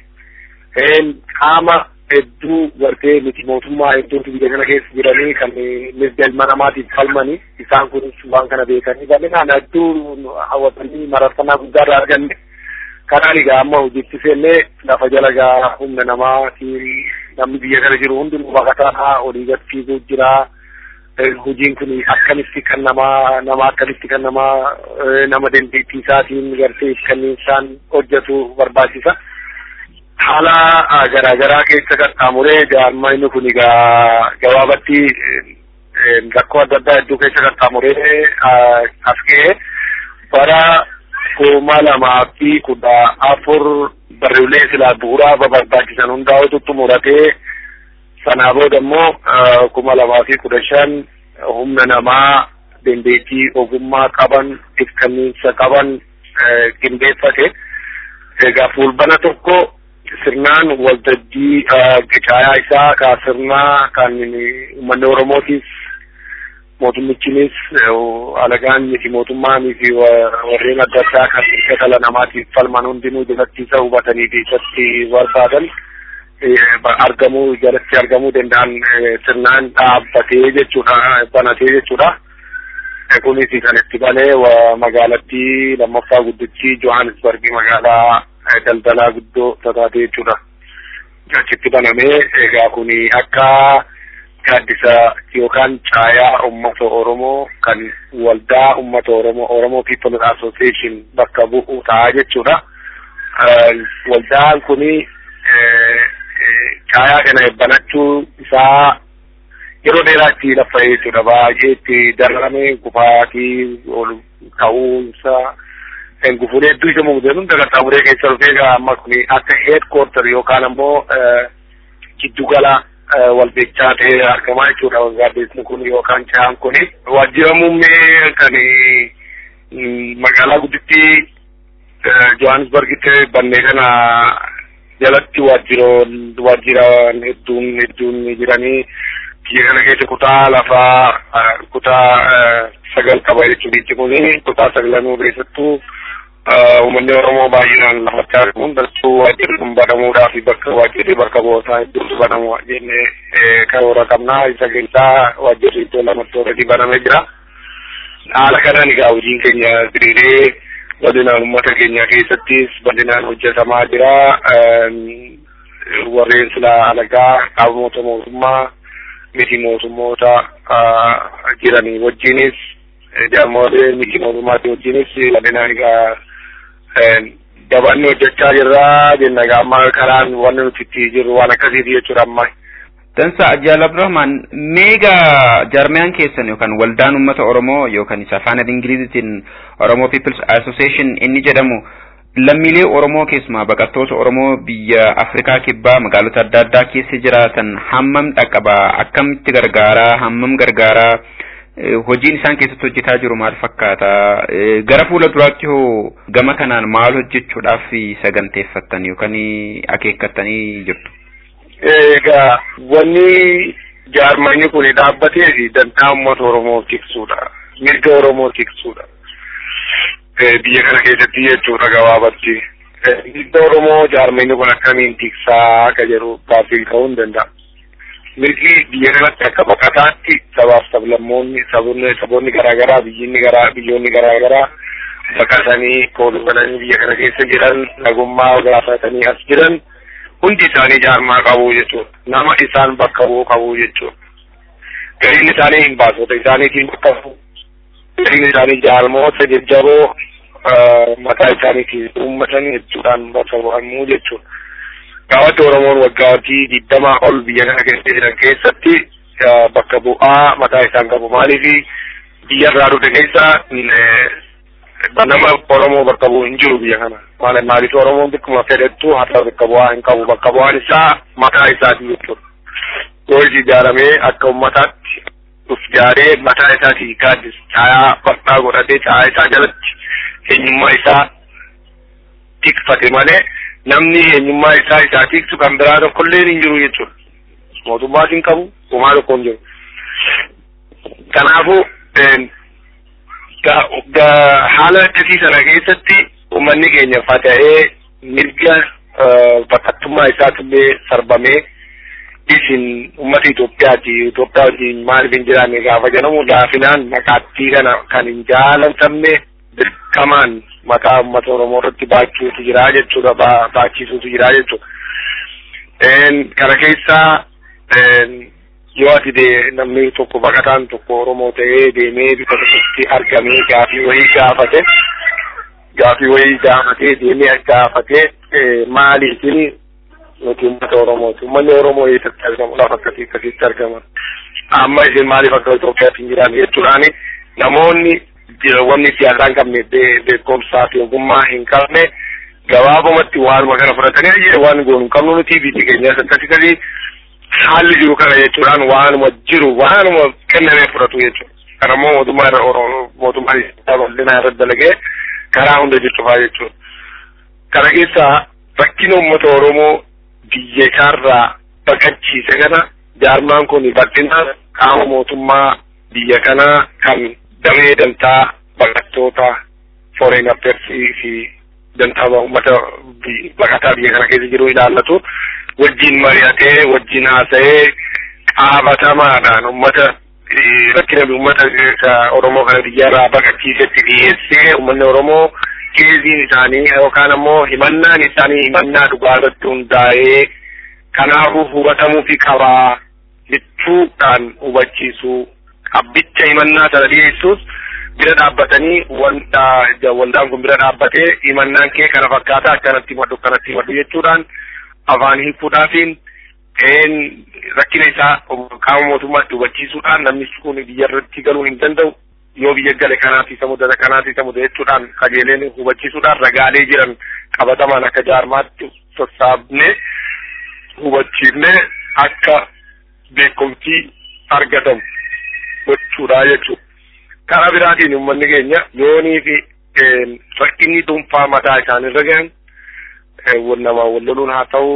qaama hedduu gartee miti mootummaa hedduutu biyya kana keessa jiranii kan mirga ilma namaatiif falmanii isaan kunis waan kana beekanii bal'inaan hedduu hawwatanii mararfannaa guddaa irraa arganne kanaan egaa amma hojiitti seennee lafa jala gaa humna namaatiin namni biyya kana jiru hundinuu baqataa olii gad fiiguu jira. Hojiin kun akkamitti kan nama nama akkamitti kan nama nama dandeettii isaatiin gartee kan isaan hojjetu barbaachisa. Haala garaagaraa keessa qaxxaamuree jaarmayni kun egaa gabaabatti rakkoo adda addaa hedduu keessa qaxxaamuree as ga'ee bara kuma lamaa fi kudha afur barruulee silaa bu'uuraa barbaachisan hundaa'utu xumuratee sanaa booda immoo kuma lamaa fi kudha shan humna namaa dandeettii ogummaa qaban ifkanniinsa qaban qindeeffate egaa fuulbana tokko sirnaan waltajjii qicaayaa isaa ka sirnaa kan uummanni oromootiif mootummichinis alagaan miti mootummaanii fi warreen adda addaa kan mirga dhala namaatiif falman hundinuu jalatti isa hubatanii fi isatti barbaadan argamuu jalatti argamuu danda'an sirnaan dhaabbatee jechuudha banatee jechuudha. Kunis kan itti balee magaalattii lammaffaa guddichi Johannesburg magaalaa daldalaa guddoo taatee jechuudha. Achitti banamee egaa kuni akka gaaddisa yookaan caayaa uummata Oromoo kan waldaa uummata Oromoo Oromoo People Association bakka bu'u ta'a jechuudha. Waldaan kuni caayaa kana banachuu isaa yeroo dheeraa itti laffa'ee jechuudha. Baay'ee itti dararame gufaatii ol ka'uunsa gufuulee hedduu isa mummuteen hunda qaxxaamuree keessa dhufee amma kuni akka headquarter yookaan ammoo giddugala walbeechaa ta'ee argamaa jechuudha gaaddeesni kun yookaan caan kun waajjira muummee kan magaalaa gudditti Johannesburgitti bannee kana jalatti waajjiroon waajjiraan hedduun hedduun jiranii biyya kana keessa kutaa lafaa kutaa sagal qaba jechuudha biyyi kun kutaa sagalanuu keessattuu uummanni Oromoo baay'inaan lafatti argamuun dastuu waajjirri kun banamuudhaa fi bakka waajjirri bakka boosaa hedduutu banamu jennee karoora qabnaa isa keessaa waajjirri iddoo lamatti already banamee jira. Haala kanaan egaa hojiin keenya diriiree bal'inaan uummata keenya keessattis bal'inaan hojjetamaa jira. Warreen silaa alagaa qaamota mootummaa miti mootummoota jiranii wajjinis jaarmolee miti mootummaatii wajjinis bal'inaan egaa dabanni hojjechaa jirra jenna egaa amma karaan wanni nuti itti jirru waan akkasiiti jechuudha amma. Dansa Ajjaal Abdurrahman meega jaarmiyaan keessan yookaan waldaan uummata Oromoo yookaan isa afaan Ingilizitiin Oromoo People's Association inni jedhamu lammiilee Oromoo keessumaa baqattoota Oromoo biyya Afrikaa kibbaa magaalota adda addaa keessa jiraatan hammam dhaqqaba akkamitti gargaaraa hammam gargaaraa hojiin isaan keessatti hojjetaa jiru maal fakkaata gara fuula duraatti hoo gama kanaan maal hojjechuudhaaf saganteeffattan yookaan akeekkattanii jirtu. Egaa wanni jaarmanni kun dhaabbatee fi dantaa uummata Oromoo tiksuudha. Mirga Oromoo tiksuudha. Biyya kana keessatti jechuudha gabaabatti. Mirga Oromoo jaarmanni kun akkamiin tiksaa akka jedhu gaaffii ta'uu hin danda'a. Mirgi biyya kanatti akka baqataatti sabaaf sablammoonni saboonni saboonni garaagaraa biyyinni garaa biyyoonni garaagaraa baqatanii kooluudhaanii biyya kana keessa jiran nagummaa gaafatanii as jiran hundi isaanii jaarmaa qabu jechuudha. Nama isaan bakka bu'u qabu jechuudha. Gariin isaanii hin baasota isaaniitiin bakka bu'u. Gariin isaanii jaarmoota jajjaboo mataa isaaniitiin uummatanii jechuudhaan bakka bu'anuu jechuudha. Gaafatti Oromoon waggaatti digdamaa ol biyya kana keessa jiran keessatti bakka bu'aa mataa isaan qabu. Maaliif biyya irraa dhufe keessa nama Oromoo bakka bu'u hin jiru biyya kana. Maaliif maaliif Oromoon bikkuma fedhettu haala bakka bu'aa hin qabu. Bakka bu'aan isaa mataa isaati jechuudha. Yoo ijaaramee akka uummataatti uf jaaree mataa isaati gaaddis caayaa bal'aa godhatee caayaa isaa jalatti eenyummaa isaa tikfate malee namni eenyummaa isaa isaa tiksu kan biraa tokkollee hin jiru jechuudha. Mootummaas hin qabu, homaa tokko hin jiru. Kanaafuu haala akkasii sana keessatti uummanni keenya fata'ee mirga bakkattummaa isaattillee sarbamee isin uummata Itoophiyaati. Itoophiyaa wajjin maaliif hin jiraanne gaafa jedhamu laafinaan maqaattii kana kan hin jaalatamne dirqamaan maqaa uummata Oromoo irratti baachuutu jira jechuudha. Baachisuutu jira jechuudha. Kana keessaa yoo ati de namni tokko baqataan tokko Oromoo ta'ee deemee bika tokkotti argamee gaafii wayii gaafate gaafii wayii gaafatee deemee gaafate maaliifin nuti uummata Oromooti. Uummanni Oromoo eessatti argamu lafa akkasii akkasitti argaman. Amma isin maaliif akka Itoophiyaatti hin jiraanne jechuudhaani namoonni wanni siyaasaa hin qabne beekumsaa fi ogummaa hin qabne gabaabumatti waanuma kana fudhatanii waan goonu hin qabnu nuti biyyi keenya akkasii akkasii haalli jiru kana jechuudhaan waanuma jiru waanuma kennamee fudhatu jechuudha. Kana immoo mootummaa irra mootummaan bal'inaa irra dalagee karaa hunda jechufaa jechuudha. Kana keessaa rakkina uummata Oromoo biyya isaarraa baqachiise kana jaarmaan kun bal'inaan qaama mootummaa biyya kanaa kan damee dantaa baqattoota foreign affairs fi dantaa uummata baqataa biyya kana keessa jiru ilaallatu wajjin mari'atee wajjin haasa'ee qaabatamaadhaan uummata rakkina uummata Oromoo kana biyyarraa baqachiisetti dhiyeessee uummanni Oromoo keeziin isaanii yookaan ammoo himannaan isaanii himannaa dhugaa irratti hundaa'ee kanaafuu hubatamuu fi qabaa jechuudhaan hubachiisuu qabbicha himannaa sana dhiyeessuus bira dhaabbatanii waldaan kun bira dhaabbatee himannaan kee kana fakkaata akkanatti himadhu akkanatti himadhu jechuudhaan afaan hiikuudhaafiin rakkina isaa qaama mootummaatti hubachiisuudhaan namni kun biyya irratti galuu hin danda'u yoo biyya gale kanaaf isa mudata kanaaf isa mudata jechuudhaan qajeeleen hubachiisuudhaan ragaalee jiran qabatamaan akka jaarmaatti sassaabne hubachiifne akka beekumsi argatamu gochuudha jechuudha. Karaa biraatiin uummanni keenya yoonii fi rakkinni dhuunfaa mataa isaanirra gahan nama walloluun haa ta'u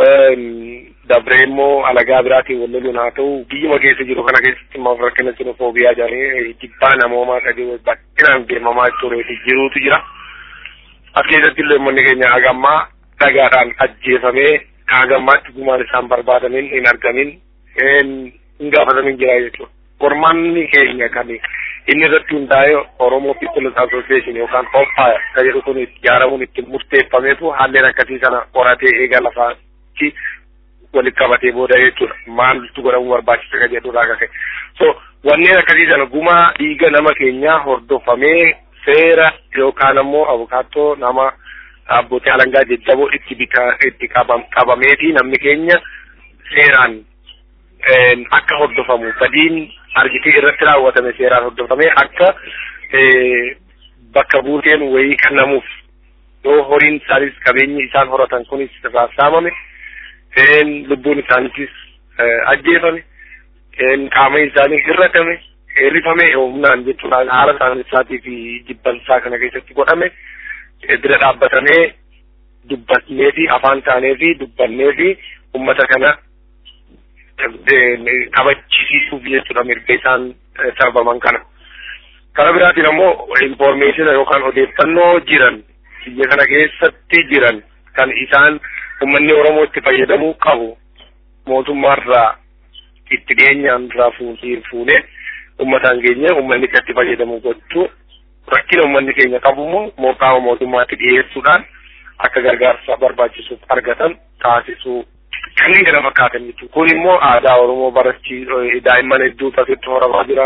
dabree immoo alagaa biraatiin walloluun haa ta'u biyyuma keessa jiru kana keessatti immoo rakkina xinofoobiyaa jedhanii jibbaa namoomaa sadii baay'inaan deemamaa turee fi jiruutu jira. As keessatti illee uummanni keenya hagammaa dhagaadhaan ajjeefamee hagammaatti gumaan isaan barbaadamin hin argamin hin gaafatamin jira jechuudha. Qormaanni keenya kan inni irratti hundaa'ee Oromoo People's Association yookaan OPA kan jedhu kun ijaaramuun itti murteeffameetu haalleen akkasii sana qoratee eega lafaatti walitti qabatee booda jechuudha. Maaltu godhamuu barbaachisa kan jedhurraa ka'e. So wanneen akkasii sana gumaa dhiiga nama keenyaa hordofamee seera yookaan ammoo abukaattoo nama abbootii alangaa jajjaboo itti bika itti qabameeti namni keenya seeraan akka hordofamu badiin argitee irratti raawwatame seeraan hordofamee akka bakka buuteen wayii kennamuuf yoo horiin isaanis qabeenyi isaan horatan kunis irraa saamame lubbuun isaaniitis ajjeefame qaama isaanii hirratame hirrifame humnaan jechuudhaan haala isaanii isaatii fi jibbansaa kana keessatti godhame bira dhaabbatamee dubbannee fi afaan taanee fi dubbannee fi ummata kana kabachiisuuf jechuudha mirga isaan sarbaman kana. Kara biraatiin ammoo informeeshina yookaan odeeffannoo jiran biyya kana keessatti jiran kan isaan uummanni Oromoo itti fayyadamuu qabu mootummaarraa itti dhiyeenyaan irraa fuunee uummataan keenya uummanni itti fayyadamu gochuu rakkina uummanni keenya qabu immoo mooqaama mootummaatti dhiyeessuudhaan akka gargaarsa barbaachisuuf argatan taasisuu kanneen kana fakkaatan jechuudha. Kun immoo aadaa Oromoo barachiisuu daa'imman hedduutu asitti horamaa jira.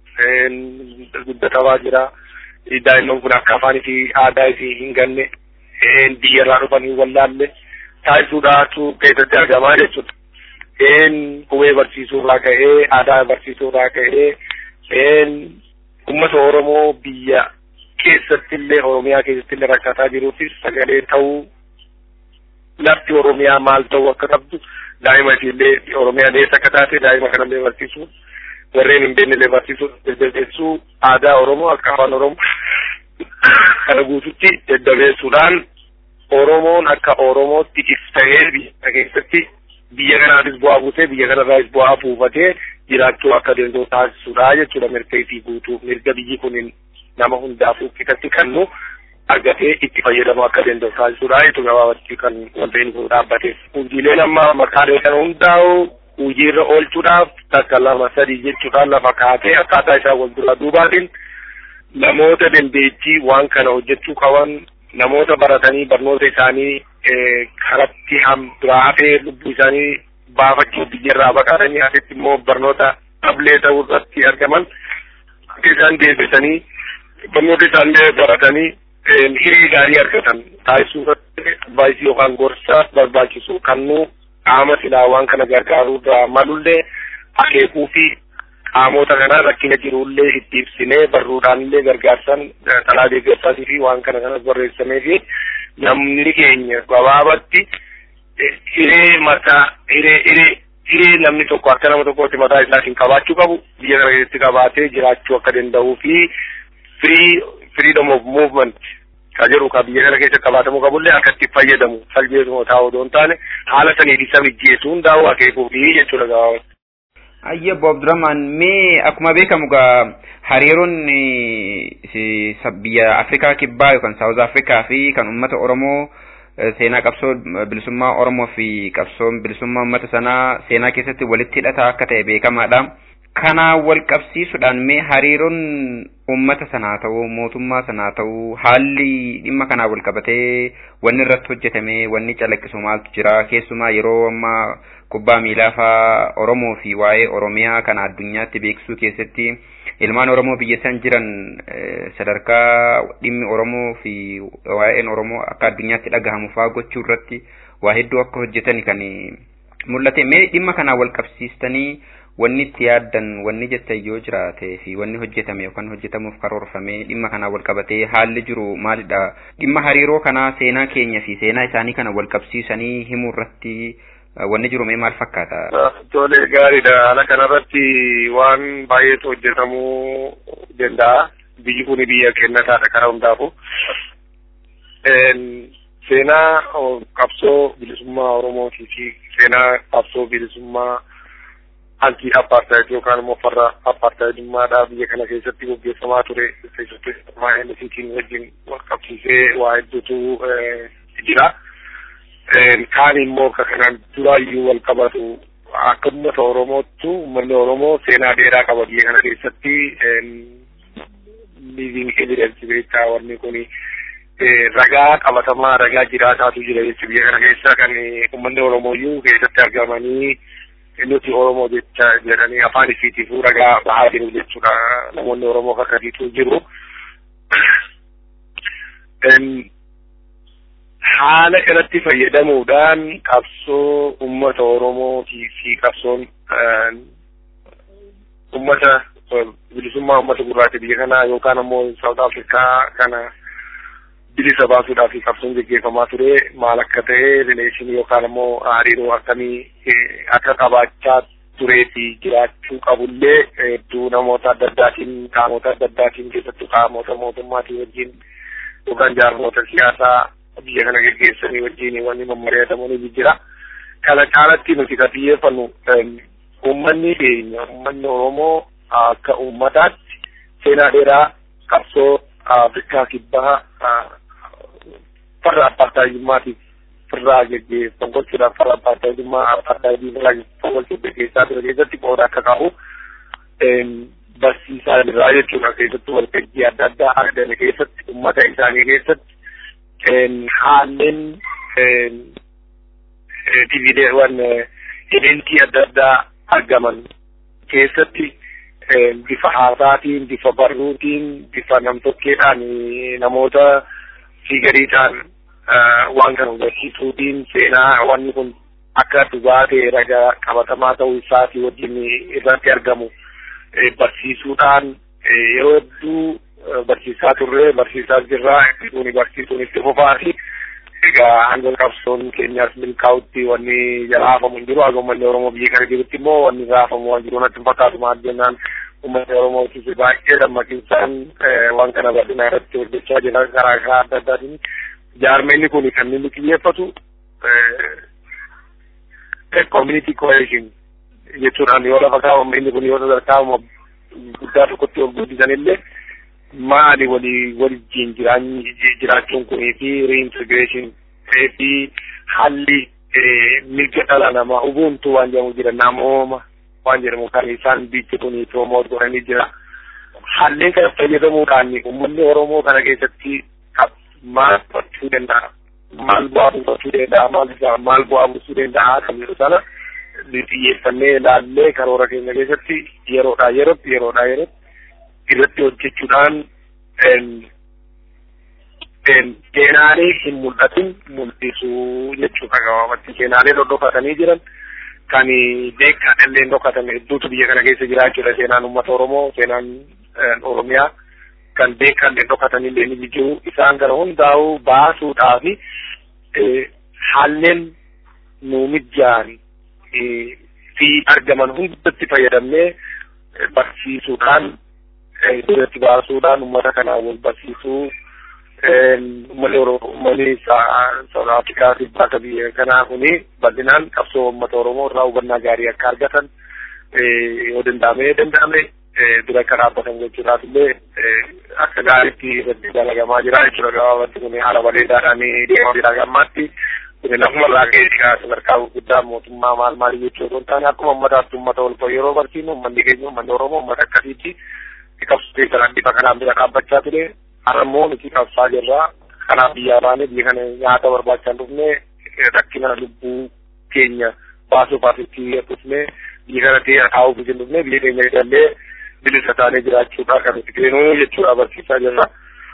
Guddatamaa jira. Daa'imman kun akka afaanii fi aadaa isii hin ganne biyyarraa dhufanii wallaalle taasisuudhaatu keessatti argamaa jechuudha. Qubee barsiisuurraa ka'ee aadaa barsiisuurraa ka'ee uummata Oromoo biyya keessatti illee Oromiyaa keessatti illee rakkataa jiruufis sagalee ta'uu lafti Oromiyaa maal ta'uu akka qabdu daa'ima illee Oromiyaan eessa akka taate daa'ima kanallee barsiisuu warreen hin beekne illee barsiisuu deddeebi'uu aadaa Oromoo akka afaan Oromoo kana guututti deddeebi'uudhaan Oromoon akka Oromootti iftahee biyya keessatti biyya kanaafis bu'aa buusee biyya kanarraas bu'aa buufatee jiraachuu akka danda'u taasisuudha jechuudha mirga fi guutuu mirga biyyi kun nama hundaafuu qixatti kennu argatee itti fayyadamu akka danda'u taasisuudha jechuudha gabaabatti kan wanta inni kun dhaabbateef. Hojiileen amma maqaalee kana hundaa'u hojiirra oolchuudhaaf takka lama sadii jechuudhaan lafa kaatee akkaataa isaa wal dura duubaatiin namoota dandeettii waan kana hojjechuu qaban namoota baratanii barnoota isaanii karatti biraa hafee lubbuu isaanii baafachuu biyyarraa baqatanii asitti immoo barnoota dhablee ta'uu irratti argaman akka isaan deebisanii barnoota isaanii baratanii hiree gaarii argatan taasisuu irratti advaayisii yookaan gorsa barbaachisu kannuu qaama silaa waan kana gargaaruu irraa malullee akeekuu fi qaamota kana rakkina jirullee itti ibsinee barruudhaan illee gargaarsan talaa deeggarsaatii fi waan kana kanas barreessamee fi namni keenya gabaabatti hiree mataa hiree hiree hiree namni tokko akka nama tokkotti mataa isaatiin qabaachuu qabu biyya kana keessatti qabaatee jiraachuu akka danda'uu fi free freedom of movement ka jedhu ka biyya kana keessa qabaatamuu qabullee akka itti fayyadamu salpheesuma taa'u odoo hin taane haala saniif isa mijjeessuu hundaa'u akeekuu fi jechuudha gabaabatti. Ayya Bob Draman mee akkuma beekamu gaa hariiroon biyya Afrikaa kibbaa yookaan Saawuz Afrikaa fi kan uummata Oromoo seenaa qabsoo bilisummaa Oromoo fi qabsoon bilisummaa uummata sanaa seenaa keessatti walitti hidhataa akka ta'e beekamaadha. Kana wal qabsiisuudhaan mee hariiroon uummata sanaa ta'uu mootummaa sanaa ta'uu haalli dhimma kanaa wal qabatee wanni irratti hojjetame wanni calaqqisu maaltu jira keessumaa yeroo ammaa kubbaa miilaa faa Oromoo fi waa'ee Oromiyaa kana addunyaatti beeksisuu keessatti ilmaan Oromoo biyya san jiran sadarkaa dhimmi Oromoo fi waa'een Oromoo akka addunyaatti dhagahamu faa gochuu irratti waa hedduu akka hojjetan kan mul'ate mee dhimma kanaa wal qabsiistanii wanni itti yaaddan wanni jettan yoo jiraate fi wanni hojjetame yookaan hojjetamuuf karoorfame dhimma kanaa wal qabatee haalli jiru maalidha dhimma hariiroo kanaa seenaa keenya fi seenaa isaanii kana wal qabsiisanii himuu irratti wanni jiru mee maal fakkaata? Tole gaariidha. Haala kanarratti waan baay'eetu hojjetamuu danda'a. Biyyi kun biyya kennataadha karaa hundaafu. Seenaa qabsoo bilisummaa Oromootii fi seenaa qabsoo bilisummaa anti apartheid yookaan immoo farra apartheidummaadha biyya kana keessatti gaggeeffamaa ture keessatti maayilisiitiin wajjin wal qabsiisee waa hedduutu jira. kaan immoo akka kanaan duraayyuu wal qabatu akka uummata Oromoottu uummanni Oromoo seenaa dheeraa qaba biyya kana keessatti living evidence beektaa wanni kuni ragaa qabatamaa ragaa jiraataatu jira jechuudha biyya kana keessa kan uummanni Oromooyyuu keessatti argamanii nuti Oromoo jecha jedhanii afaan isiitiifuu ragaa bahaa jiru jechuudha namoonni Oromoo akkasiitu jiru. haala kanatti fayyadamuudhaan qabsoo ummata Oromootii fi qabsoon ummata bilisummaa ummata gurraacha biyya kanaa yookaan ammoo Saawut Afrikaa kana bilisa baasuudhaaf fi qabsoon gaggeeffamaa ture maal akka ta'e rileeshinii yookaan ammoo hariiroo akkamii akka qabaachaa turee fi jiraachuu qabullee hedduu namoota adda addaatiin qaamota adda addaatiin keessattuu qaamota mootummaatii wajjin yookaan jaarmoota siyaasaa biyya kana geggeessanii wajjin wanni mammari'atamu ni jira. Kana caalatti nuti ka xiyyeeffannu uummanni keenya uummanni Oromoo akka uummataatti seenaa dheeraa qabsoo Afrikaa kibbaa farra apartaayimmaatiif firraa geggeeffamu gochuudhaaf farra apartaayimmaa apartaayimmaa fonqolchuu keessaa ture keessatti qooda akka qabu barsiisaa jirraa jechuudha keessattuu waltajjii adda addaa argame keessatti uummata isaanii keessatti haalleen divideewwan eventii adda addaa argaman keessatti bifa haasaatiin bifa barruutiin bifa namtokkeedhaan namoota fiigariidhaan waan kana hubachiisuutiin seenaa wanni kun akka dhugaa ta'e ragaa qabatamaa ta'uu isaatii wajjin irratti argamu barsiisuudhaan yeroo hedduu barsiisaa turre barsiisaa jirraa kuni barsiisuun itti fufaati. Egaa hanga qabsoon keenyaas milkaa'utti wanni raafamu hin jiru. Haga uummanni Oromoo biyya kana jirutti immoo wanni raafamu waan jiru natti hin fakkaatu maal jennaan uummanni Oromoo tisi baay'ee dammaqinsaan waan kana bal'inaa irratti hojjechaa jira karaa karaa adda addaatiin. Jaarmeenni kun kan inni xiyyeeffatu community cohesion jechuudhaan yoo lafa kaa'amu inni kun yoo sadarkaa guddaa tokkotti ol guddisan illee maali walii waliin jiraachuun kunii fi reintegration fi haalli mirga dhala namaa ubuntu waan jedhamu jira namooma waan jedhamu kan isaan biyyi kunii promoot godhanii jira. Haalleen kana fayyadamuudhaan uummanni Oromoo kana keessatti maal gochuu danda'a? Maal bu'aa buufachuu danda'a? Maal maal bu'aa buusuu danda'a? Kan jedhu sana xiyyeeffannee ilaallee karoora keenya keessatti yeroodhaa yerootti yeroodhaa yerootti irratti hojjechuudhaan seenaalee hin mul'atin mul'isuu jechuudha gabaabatti seenaalee dhodhofatanii jiran kan beekaan illee dhokatan hedduutu biyya kana keessa jiraachuudha seenaan uummata Oromoo seenaan Oromiyaa kan beekaan illee dhokatan illee ni jiru isaan kana hundaa'uu baasuudhaa fi haalleen nuu mijaa'an fi argaman hundatti fayyadamnee barsiisuudhaan irratti baasuudhaan uummata kanaan wal barsiisuu uummanni uummanni South Afrikaa fi bakka biyya kanaa kuni bal'inaan qabsoo uummata Oromoo irraa hubannaa gaarii akka argatan yoo danda'ame danda'ame dura akka dhaabbatan gochuudhaaf illee akka gaariitti irratti dalagamaa jira jechuudha gabaabatti kun haala bareedaadhaan deemaa jira gammaatti kun lafuma irraa ka'ee sadarkaa guddaa mootummaa maal maal jechuu osoo hin taane akkuma uummataatti uummata ol yeroo barsiinu uummanni keenya uummanni Oromoo uummata akkasiitti qabsoo keessan bifa kanaan bira dhaabbachaa ture har'ammoo nuti qabsaa jirraa kanaaf biyyaa baanee biyya kana nyaata barbaachaa dhufne rakkina lubbuu keenya baasuuf asitti dhufne biyya kana ta'e taa'uuf hin dhufne biyya keenya jedhallee bilisa taanee jiraachuudha kan nuti kennuu jechuudha barsiisaa jirra.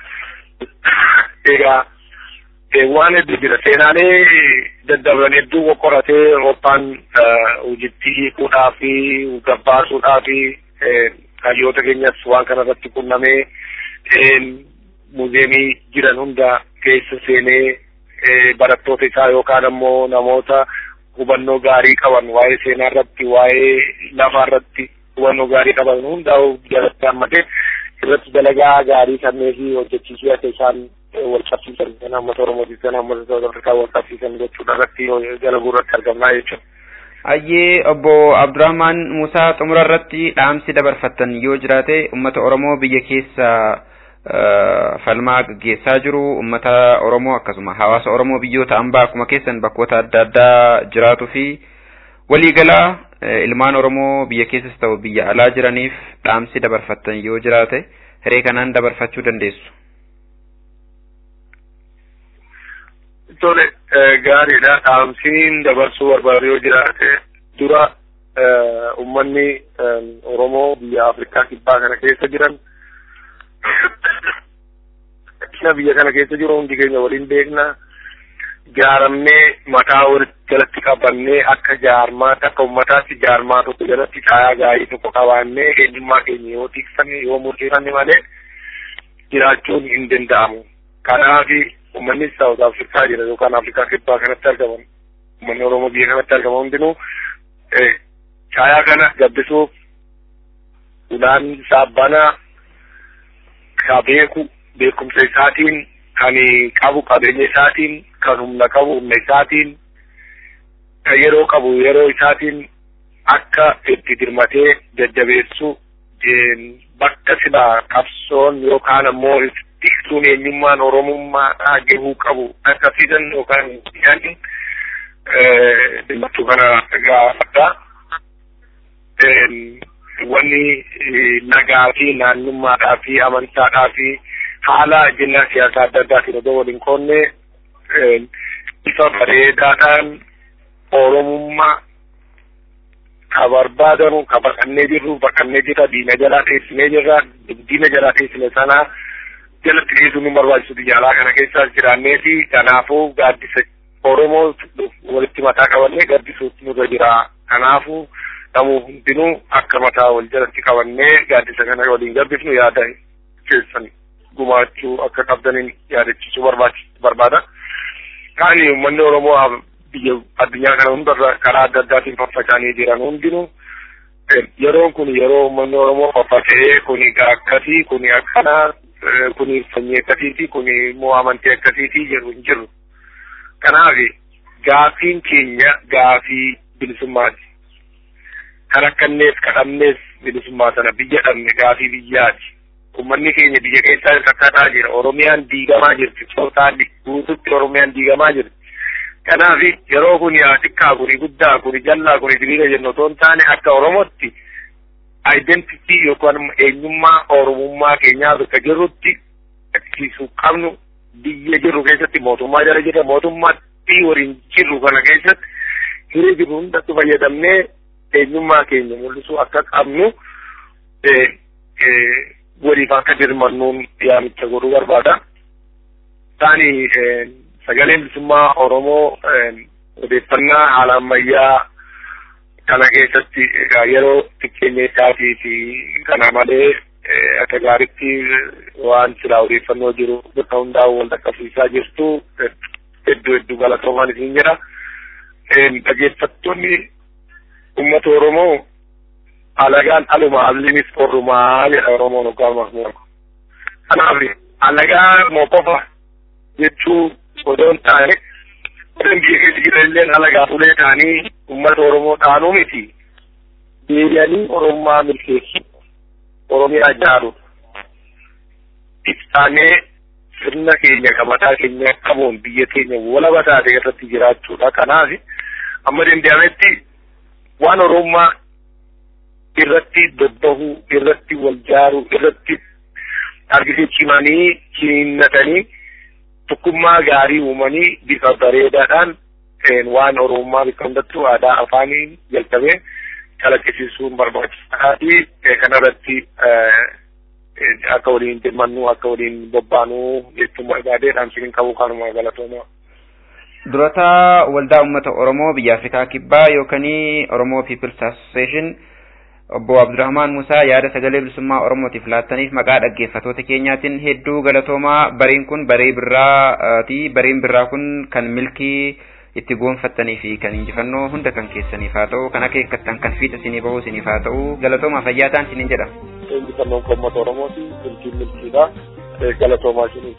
Egaa waan hedduu jira seenaalee daddabaran hedduu qoqqoratee Awurooppaan hojittii hiikuudhaa fi gabbaasuudhaa fi hayyoota keenyas waan kana irratti qunnamee muuzeemii jiran hunda keessa seenee barattoota isaa yookaan ammoo namoota hubannoo gaarii qaban waa'ee seenaa irratti waa'ee lafaa irratti hubannoo gaarii qaban hundaa'u jalatti hammatee irratti dalagaa gaarii kannee fi hojjechiisuu akka isaan wal qabsiisan kan uummata Oromootiif kan uummata South Afrikaa wal qabsiisan jechuudha irratti dalaguu irratti argamnaa jechuudha. Ayyee obbo Abdurrahmaan Musaa xumura irratti dhaamsi dabarfattan yoo jiraate uummata Oromoo biyya keessa falmaa gaggeessaa jiru uummata Oromoo akkasuma hawaasa Oromoo biyyoota ambaa akkuma keessan bakkoota adda addaa jiraatuu fi waliigalaa ilmaan Oromoo biyya keessas ta'u biyya alaa jiraniif dhaamsi dabarfattan yoo jiraate hiree kanaan dabarfachuu dandeessu. Tole gaariidha dhaamsiin dabarsuu barbaadu yoo jiraate dura uummanni Oromoo biyya Afrikaa kibbaa kana keessa jiran rakkina biyya kana keessa jiru hundi keenya waliin beekna jaaramnee mataa walitti jalatti qabannee akka jaarmaatti akka ummataatti jaarmaa tokko jalatti caayaa gaarii tokko qabaannee eenyummaa keenya yoo tiksanne yoo murteessanne malee jiraachuun hin danda'amu. Kanaaf uummanni Saawut Afrikaa jira yookaan Afrikaa kibbaa kanatti argaman uummanni Oromoo biyya kanatti argaman hundinuu caayaa kana gabbisuuf ulaan isaa banaa ka beeku beekumsa isaatiin kan qabu qabeenya isaatiin kan humna qabu humna isaatiin kan yeroo qabu yeroo isaatiin akka itti dirmatee jajjabeessu bakka silaa qabsoon yookaan ammoo tiksuun eenyummaan oromummaadhaa gahuu qabu akkasiisan yookaan yaadni dhimmachuu kana gaafadha. Wanni nagaa fi naannummaadhaa fi amantaadhaa fi haala jennaa siyaasaa adda addaatiin odoo waliin qoonne bifa bareedaadhaan oromummaa ka barbaadamu ka baqannee jirru baqannee jirra diina jalaa teessinee jirra diina jalaa teessine sana jalatti dhiyeessuun nu barbaachisu biyya kana keessa jiraannee fi kanaafuu gaaddisa oromoo walitti mataa qabannee gaddisuutu nurra jira kanaafuu namuu hundinuu akka mataa wal jalatti qabannee gaaddisa kana waliin gabbifnu yaada keessan gumaachuu akka qabdaniin yaadachisuu barbaada. Kaani uummanni Oromoo biyya addunyaa kana hundarra karaa adda addaatiin faffaca'anii jiran hundinuu yeroon kun yeroo uummanni Oromoo faffaca'ee kuni akkasii kuni akkanaa kuni sanyii akkasiiti kuni immoo amantii akkasiiti jedhu hin jiru. Kanaaf gaafiin keenya gaafii bilisummaati. Kan akkannees kadhannees bilisummaa sana biyya dhabne gaafii biyyaati. Uummanni keenya biyya keessaa rakkataa jira. Oromiyaan diigamaa jirti. Tootaalli guututti Oromiyaan diigamaa jirti. Kanaaf yeroo kun yaa xiqqaa kuni guddaa kuni jallaa kuni diriira jennu otoo hin taane akka Oromootti identitii yookaan eenyummaa Oromummaa keenyaa bakka jirrutti agarsiisuu qabnu biyya jirru keessatti mootummaa jala jirra mootummaatti waliin jirru kana keessatti hiree jiru hundatti fayyadamnee eenyummaa keenya mul'isuu akka qabnu waliif akka dirmannuun yaamicha godhuu barbaada. Taani sagaleen bilisummaa Oromoo odeeffannaa haala ammayyaa kana keessatti yeroo xiqqeenya isaatii fi kana malee akka gaaritti waan silaa odeeffannoo jiru bakka hundaa'u wal dhaqqabsiisaa jirtu hedduu hedduu galatoomaan isin jedha. Dhaggeeffattoonni uummata Oromoo alagaan aluma allinis orrumaa jedha Oromoon hoggaa mahmuudha. Kanaaf alagaa moo qofa jechuu odoo hin taane Warreen biyya keessa jiranilleen alagaa fuulee ta'anii uummata Oromoo dhaanuu miti. Deebi'anii Oromummaa milkeessu. Oromiyaa ijaaru. Ibsaanee sirna keenya kan mataa keenya qabuun biyya keenya walaba taate irratti jiraachuudha. Kanaaf amma danda'ametti waan Oromummaa irratti bobbahuu, irratti wal jaaruu, irratti argisiisimanii ciniinnatanii tokkummaa gaarii uumanii bifa bareedaadhaan waan oromummaa bakka hundattuu aadaa afaaniin jalqabee calaqqisiisuun barbaachisaa fi kanarratti akka waliin dirmannuu akka waliin bobbaanuu jechuun barbaadee dhaamsiin qabu kanuma galatoomaa. Durata waldaa uummata Oromoo biyya Afrikaa Kibbaa yookaan Oromoo People's Association obbo Abdurrahmaan Musaa yaada sagalee bilisummaa Oromootiif laattaniif maqaa dhaggeeffatoota keenyaatiin hedduu galatoomaa bariin kun baree birraati bariin birraa kun kan milkii itti goonfattanii fi kan injifannoo hunda kan keessaniif haa ta'u kan akeekkattan kan fiixa isinii bahuu isiniif haa ta'u galatoomaa fayyaa ta'an isiniin jedha. Injifannoon uummata Oromooti milkiin milkiidha galatoomaa isiniif.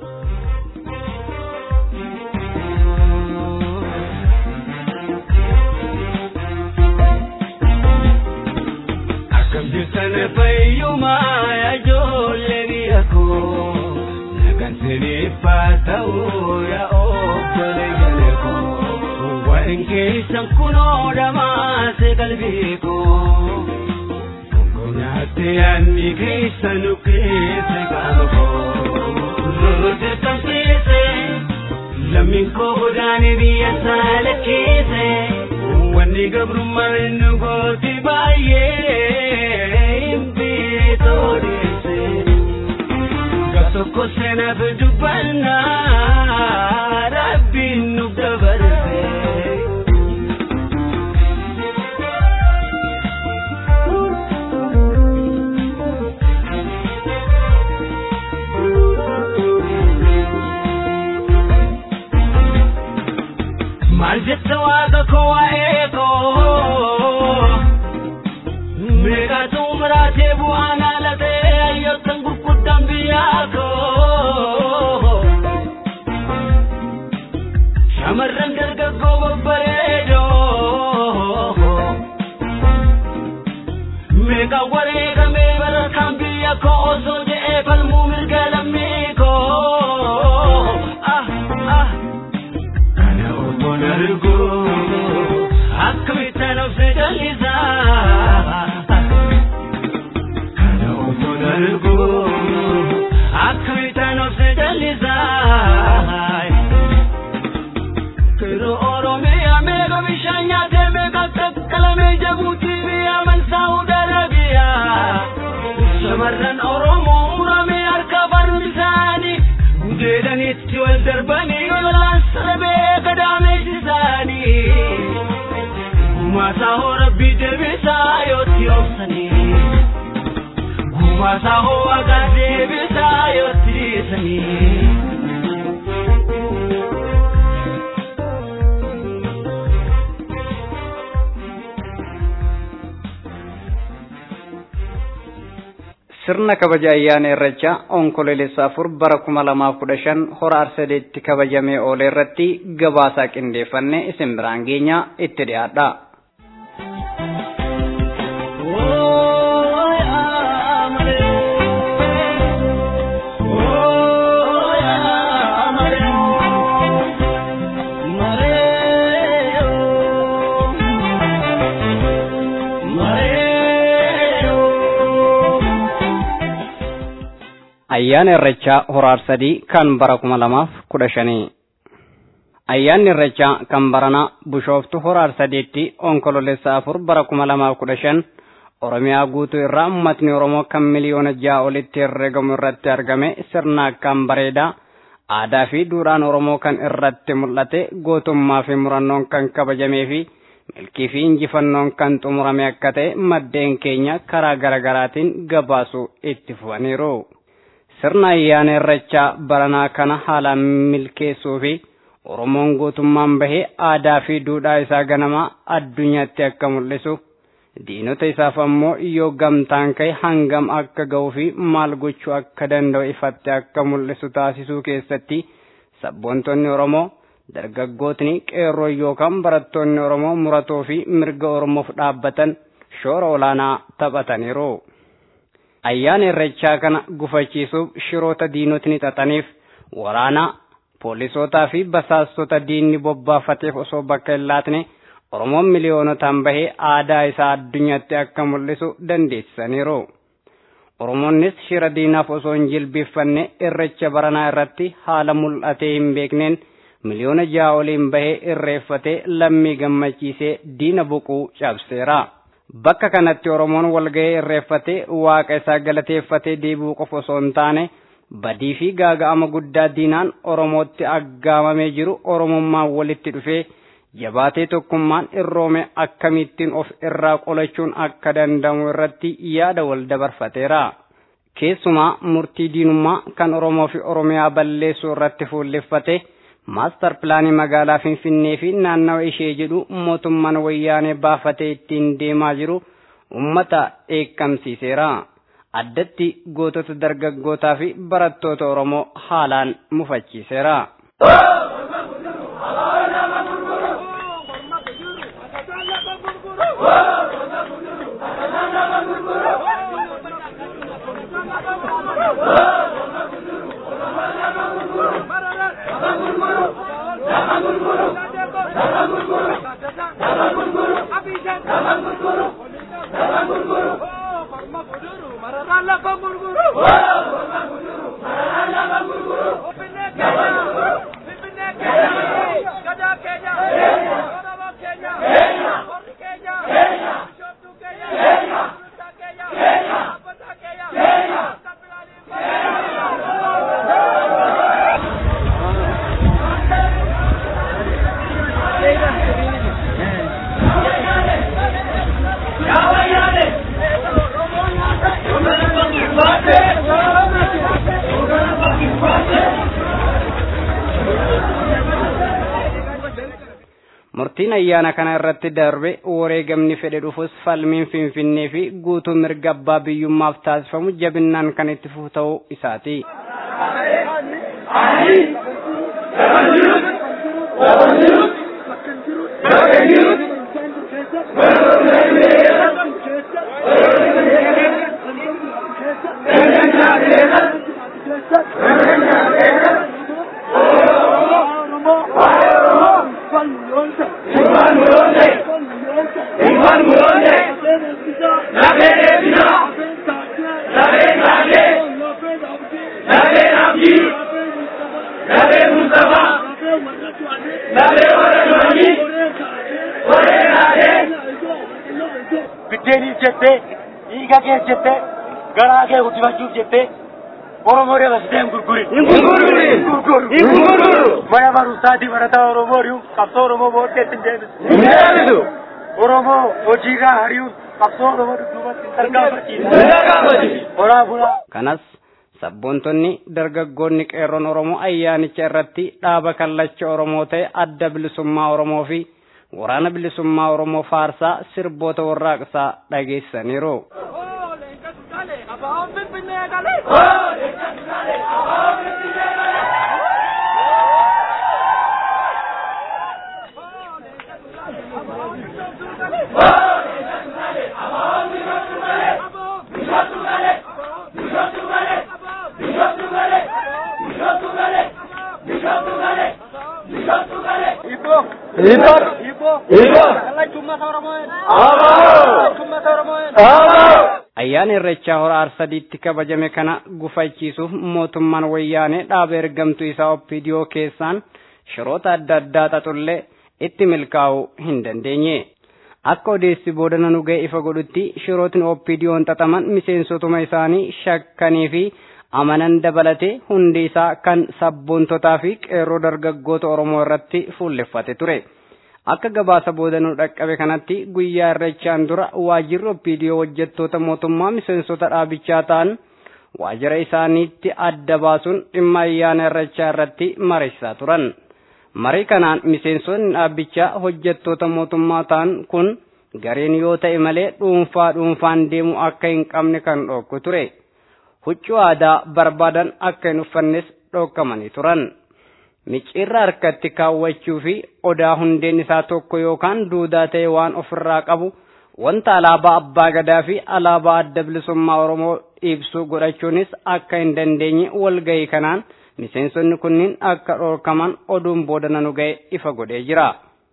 Akkam jirtan fayyumaa yaa ijoollee biyya koo nagaan siniif haa ta'u yaa obboleeyyan koo waan keessan kunoo dhamaase qalbii koo gongonaatti yaadni keessan keessa qaama koo loloote tamsiise lammiin koo godaane biyya saala keesse. wanni gabrummaan nu gooti baay'ee hin beetoodheesse gaf tokko seenaaf dubbannaa rabbiin nuuf dabarse. Maal jetta waaqa koo waa'ee koo meeqatu muraatee bu'aan haalatee hayyoottan gurguddaan biyyaa koo shamarran dargaggoo babbareedoo meeqa wareegamee barataan biyya koo osoo je'ee falmuu mirga lammii koo ah ah kana otoon argu akkamittaan of jallisaa kana otoon argu akkamittaan of jallisaa Kiro Oromiyaa meeqa bishaan nyaatee meeqa qaqqalamee jabuutii biyya mansaa'uu dalagiyaa. Shamarran Oromoo muramee harka barmi isaanii gudeedanitti wal darbanii lolaan sarabee gadaameessisaanii. Gumaasaa hoo rabbii deebisaa yootti obsanii. Gumaasaa hoo waaqaa deebisaa yootti dhiisanii. sirna kabaja ayyaana irreechaa onkololeessa afur bara kuma lamaaf kudha shan hora arsadeetti kabajamee oole irratti gabaasaa qindeeffannee isin biraan geenya itti dhiyaadha. ayyaana irreechaa horaar sadii kan bara kuma lamaaf kudha shanii ayyaanni irreechaa kan baranaa bushooftu horaar sadiitti onkololeessa afur bara kuma lamaaf kudha shan oromiyaa guutuu irraa ummatni oromoo kan miliyoona ja'a olitti herreegamu irratti argame sirna akkaan bareedaa aadaa fi duudhaan oromoo kan irratti mul'ate gootummaa fi murannoon kan kabajamee fi milkii fi injifannoon kan xumurame akka ta'e maddeen keenya karaa garaagaraatiin gabaasuu itti fufaniiru. sirna ayyaana irreechaa baranaa kana haalaan milkeessuu fi oromoon gootummaan bahee aadaa fi duudhaa isaa ganamaa addunyaatti akka mul'isu diinota isaaf ammoo yoo gamtaan ka'e hangam akka ga'uu fi maal gochuu akka danda'u ifatti akka mul'isu taasisuu keessatti sabboontonni oromoo dargaggootni qeerroo yookaan barattoonni oromoo muratoo fi mirga oromoof dhaabbatan shoora olaanaa taphataniiru. ayyaana irreechaa kana gufachiisuuf shiroota diinotni xaxaniif waraana poolisootaa fi basaastota diinni bobbaafateef osoo bakka hin laatne oromoon miliyoonotaan bahee aadaa isaa addunyaatti akka mul'isu dandeessisaniiru. oromoonnis shira diinaaf osoo hin jilbiiffanne irreecha baranaa irratti haala mul'atee hin beekneen miliyoona ja'a oliin bahee irreeffatee lammii gammachiisee diina boquu cabseera. bakka kanatti oromoon walga'ee irreeffatee waaqa isaa galateeffatee deebi'uu qofa osoo hin taane badii fi gaaga'ama guddaa diinaan oromootti aggaamamee jiru oromummaan walitti dhufee jabaatee tokkummaan irroome akkamittiin of irraa qolachuun akka danda'amu irratti yaada wal dabarfateera. keessumaa murtii diinummaa kan oromoo fi oromiyaa balleessuu irratti fuulleffate. maastar pilaanii magaalaa finfinnee fi naannawa ishee jedhu mootummaan wayyaanee baafatee ittiin deemaa jiru ummata eekkamsiiseera addatti gootota dargaggootaa fi barattoota oromoo haalaan mufachiiseera. murtiin ayyaana kana irratti darbe wareegamni fedhe dhufus falmiin finfinnee fi guutuu mirga abbaa biyyummaaf taasifamu jabinnaan kan itti fufu ta'uu isaati. Thank you. biddeeniif jettee dhiiga kee jettee garaa kee guddifachuuf jettee Oromoo dabarsitee hin gurgurin. Hin gurguru. Hin gurguru. Hin gurguru. Mana barumsaatii barataa Oromoo ari'uun qabsoo Oromoo booddeetti hin deebisu. Hin deebisu. Oromoo hojiirraa ari'uun qabsoo Oromoo dudduubatti hin tarkaanfachiisu. Hin tarkaanfachiisu. Horaa bulaa. kanas sabboontonni dargaggoonni qeerroon oromoo ayyaanicha irratti dhaaba kallacha oromoo ta'e adda bilisummaa oromoo fi waraana bilisummaa oromoo faarsaa sirboota warraaqsaa dhageessaniiru. Ibo. Ibo. Ibo. Ibo. Kallacha uummata Oromoo. Kallacha uummata Oromoo. Ayyaana irreechaa hora arsadiitti kabajame kana gufachiisuuf mootummaan wayyaanee dhaaba ergamtuu isaa oppidiyoo keessaan shiroota adda addaa xaxullee itti milkaa'uu hin dandeenye. Akka odeessi booda nu ga'e ifa godhutti shirootni oppidiyoon xaxaman miseensotuma isaanii shakkanii fi amanan dabalatee hundi isaa kan sabboontotaa fi qeerroo dargaggoota Oromoo irratti fuulleffate ture. Akka gabaasa booda nu dhaqqabe kanatti guyyaa irreechaan dura waajjirri oppiidiyoo hojjettoota mootummaa miseensota dhaabichaa ta'an waajjira isaaniitti adda baasuun dhimma ayyaana irreechaa irratti mariisaa turan. Marii kanaan miseensonni dhaabichaa hojjettoota mootummaa ta'an kun gareen yoo ta'e malee dhuunfaa dhuunfaan deemuu akka hin qabne kan dhorku ture. Huccuu aadaa barbaadan akka hin uffannes dhorkamanii turan. Micciirra harkatti kaawwachuu fi odaa hundeen isaa tokko yookaan duudaa ta'e waan ofirraa qabu wanta alaabaa abbaa gadaa fi alaabaa adda bilisummaa Oromoo ibsu godhachuunis akka hin dandeenye walgahii kanaan miseensonni kunniin akka dhorkaman oduun booda nanu ga'e ifa godhee jira.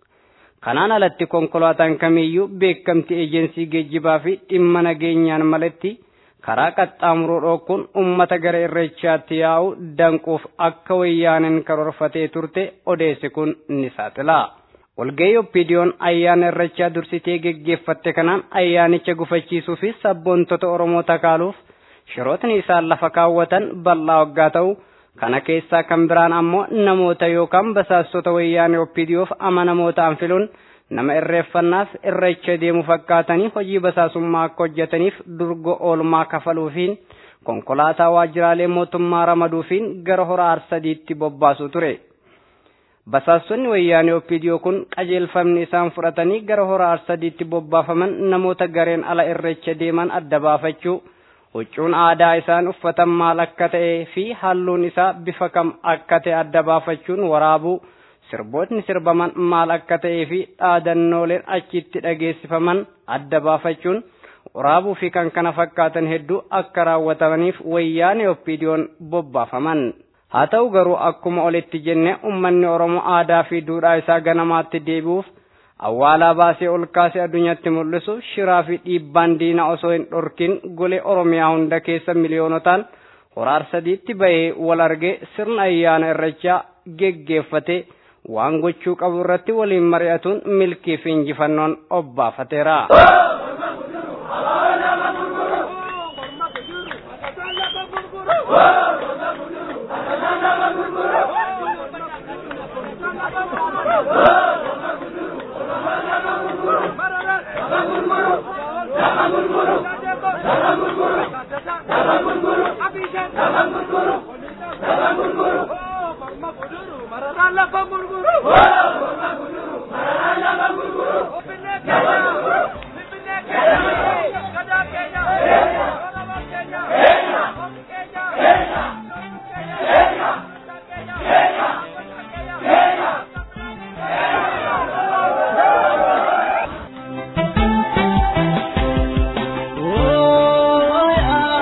Kanaan alatti konkolaataan kamiyyuu beekamtii eejensii geejjibaa fi dhimma nageenyaan malatti karaa qaxxaamuruu dhookuun ummata gara irreechaatti yaa'u danquuf akka wayyaaneen karoorfatee turte odeessi kun ni saaxila. Walgahii oppiidiyoon ayyaana irreechaa dursitee geggeeffatte kanaan ayyaanicha gufachiisuu fi sabboontota Oromoo takaaluuf shirootni isaan lafa kaawwatan bal'aa waggaa ta'u kana keessaa kan biraan ammoo namoota yookaan basaastota wayyaanee oppiidiyoof amanamoo ta'an filuun nama irreeffannaaf irreecha deemu fakkaatanii hojii basaasummaa akka hojjetaniif durgo oolmaa kafaluufiin konkolaataa waajjiraalee mootummaa ramaduufiin gara hora arsadiitti bobbaasuu ture. Basaastonni wayyaanee oppiidiyoo kun qajeelfamni isaan fudhatanii gara hora arsadiitti bobbaafaman namoota gareen ala irreecha deeman adda baafachuu huccuun aadaa isaan uffatan maal akka ta'ee fi halluun isaa bifa kam akka ta'e adda baafachuun waraabuu sirbootni sirbaman maal akka ta'ee fi dhaadannooleen achitti dhageessifaman adda baafachuun waraabuu fi kan kana fakkaatan hedduu akka raawwatamaniif wayyaanee oppiidiyoon bobbaafaman. Haa ta'u garuu akkuma olitti jenne uummanni Oromoo aadaa fi duudhaa isaa ganamaatti deebi'uuf awwaalaa baasee ol kaasee addunyaatti mul'isu shiraa fi dhiibbaan diina osoo hin dhorkin golee Oromiyaa hunda keessa miliyoonotaan hora arsadiitti bahee wal argee sirna ayyaana irreechaa geggeeffatee waan gochuu qabu irratti waliin mari'atuun milkii fi injifannoon obbaafateera. Oh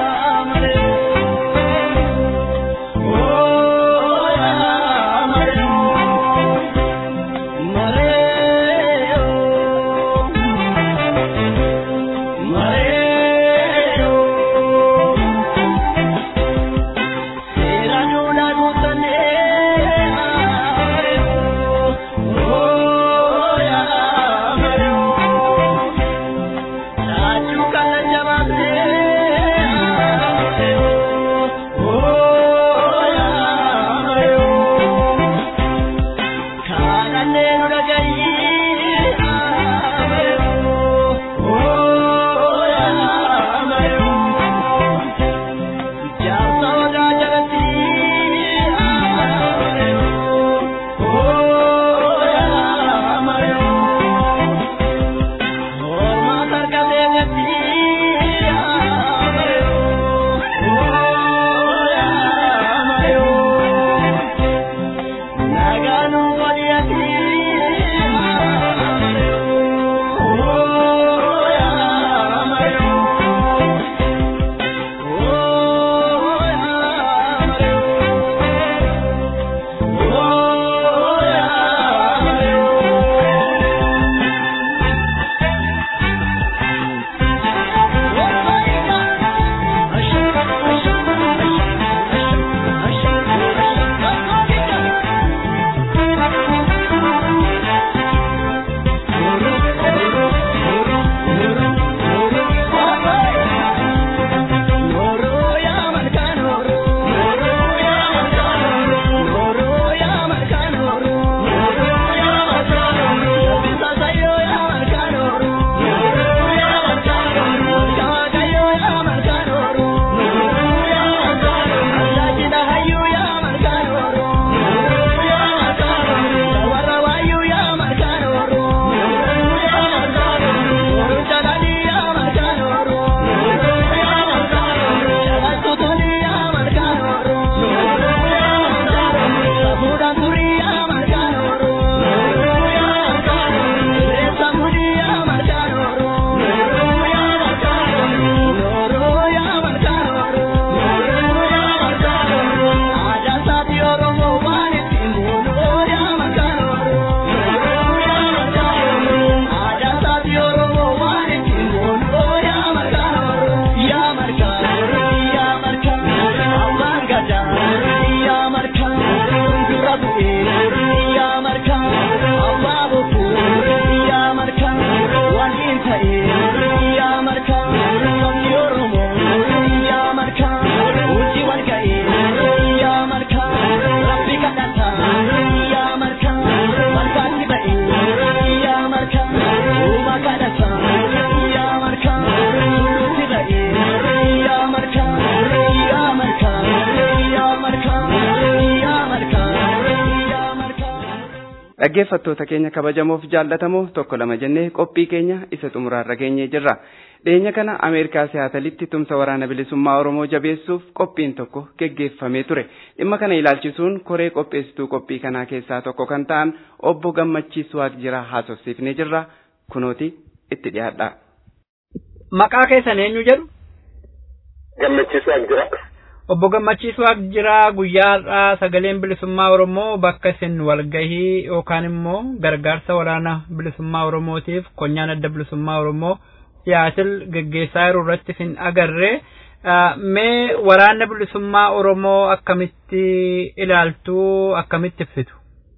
Dhaggeeffattoota keenya kabajamoof jaallatamoo tokko lama jennee qophii keenya isa xumuraarra geenyee jirra. Dhiyeenya kana Ameerikaa Siyaatalitti tumsa waraana bilisummaa Oromoo jabeessuuf qophiin tokko geggeeffamee ture. Dhimma kana ilaalchisuun koree qopheessituu qophii kanaa keessaa tokko kan ta'an obbo Gammachiis Waaqjiraa haasofsiifnee jirra. Kunooti itti dhiyaadha. Maqaa keessan eenyu jedhu? Gammachiis Waaqjiraa. Obbo Gammachiis Waaqjiraa guyyaadhaa sagaleen bilisummaa Oromoo bakka isin walgahii yookaan immoo gargaarsa waraana bilisummaa Oromootiif konyaan adda bilisummaa Oromoo siyaasil geggeessaa jiru irratti isin agarre mee waraana bilisummaa Oromoo akkamitti ilaaltuu akkamitti ibsitu?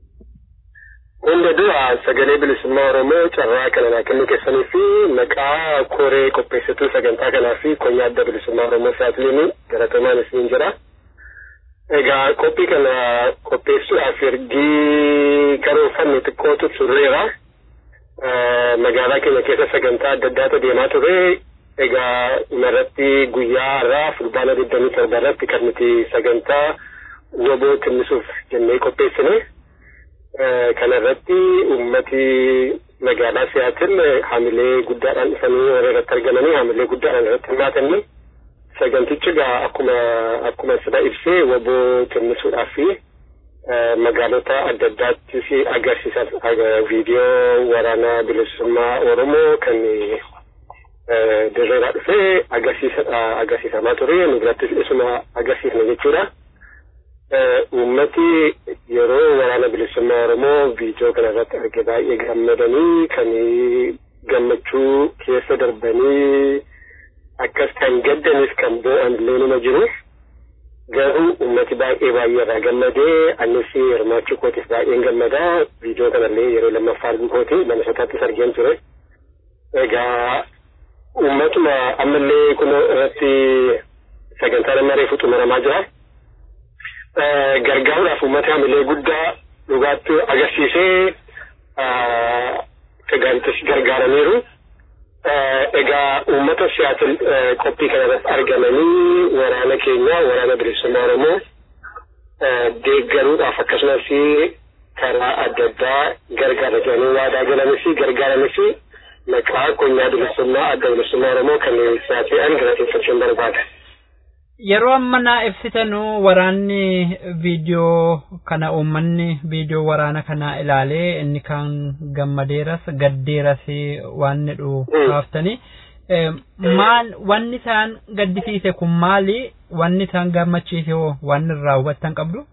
Hunda dura sagalee bilisummaa Oromoo carraa kana naa kennuu keessanii fi maqaa koree qopheessituu sagantaa kanaa fi konyaa adda bilisummaa Oromoo saatiliin garatomaan isiniin jira. Egaa qophii kana qopheessuudhaaf ergii karoorfanne xiqqootu turreera. Magaalaa keenya keessa sagantaa adda addaatu deemaa ture. Egaa irratti guyyaa irraa fulbaana 27 irratti kan nuti sagantaa waboo timmisuuf jennee qopheessine. kana irratti ummati magaalaa siyaatil hamilee guddaadhaan dhufanii warra irratti argamanii hamilee guddaadhaan irratti hirmaatanii sagantichi egaa akkuma akkuma sida ibsee waboo timmisuudhaaf fi magaalota adda addaattis agarsiisan viidiyoo waraana bilisummaa oromoo kan dirreeraa dhufee agarsiisamaa ture nu birattis isuma agarsiisne jechuudha. Uummati yeroo waraana bilisummaa Oromoo viidiyoo kana irratti arge baay'ee gammadanii kan gammachuu keessa darbanii akkas kan gaddanis kan boo'an illee nima jiru. Garuu uummati baay'ee baay'ee irraa gammadee anis hirmaachuu kootiif baay'een gammadaa viidiyoo kanallee yeroo lammaffaa arguu kooti lama sataattis argeen ture. Egaa uummatuma ammallee kun irratti sagantaa nama reefu xumuramaa jira. gargaaruudhaaf uummata hamilee guddaa dhugaatti agarsiisee sagantis gargaaraniiru. Egaa uummata siyaatil qophii kana irratti argamanii waraana keenya waraana bilisummaa Oromoo deeggaruudhaaf akkasumas karaa adda addaa gargaara jedhanii waadaa galanis gargaaranis maqaa konyaa bilisummaa adda bilisummaa Oromoo kan siyaasaan galateeffachuun barbaada. Yeroo amma naa ibsitanu waraanni viidiyoo kana uummanni viidiyoo waraana kana ilaalee inni kan gammadeeras gaddeeras waan jedhu kaaftani. Maal wanni isaan gaddisiise kun maali? Wanni isaan gammachiise hoo waan irraa hubattan qabdu?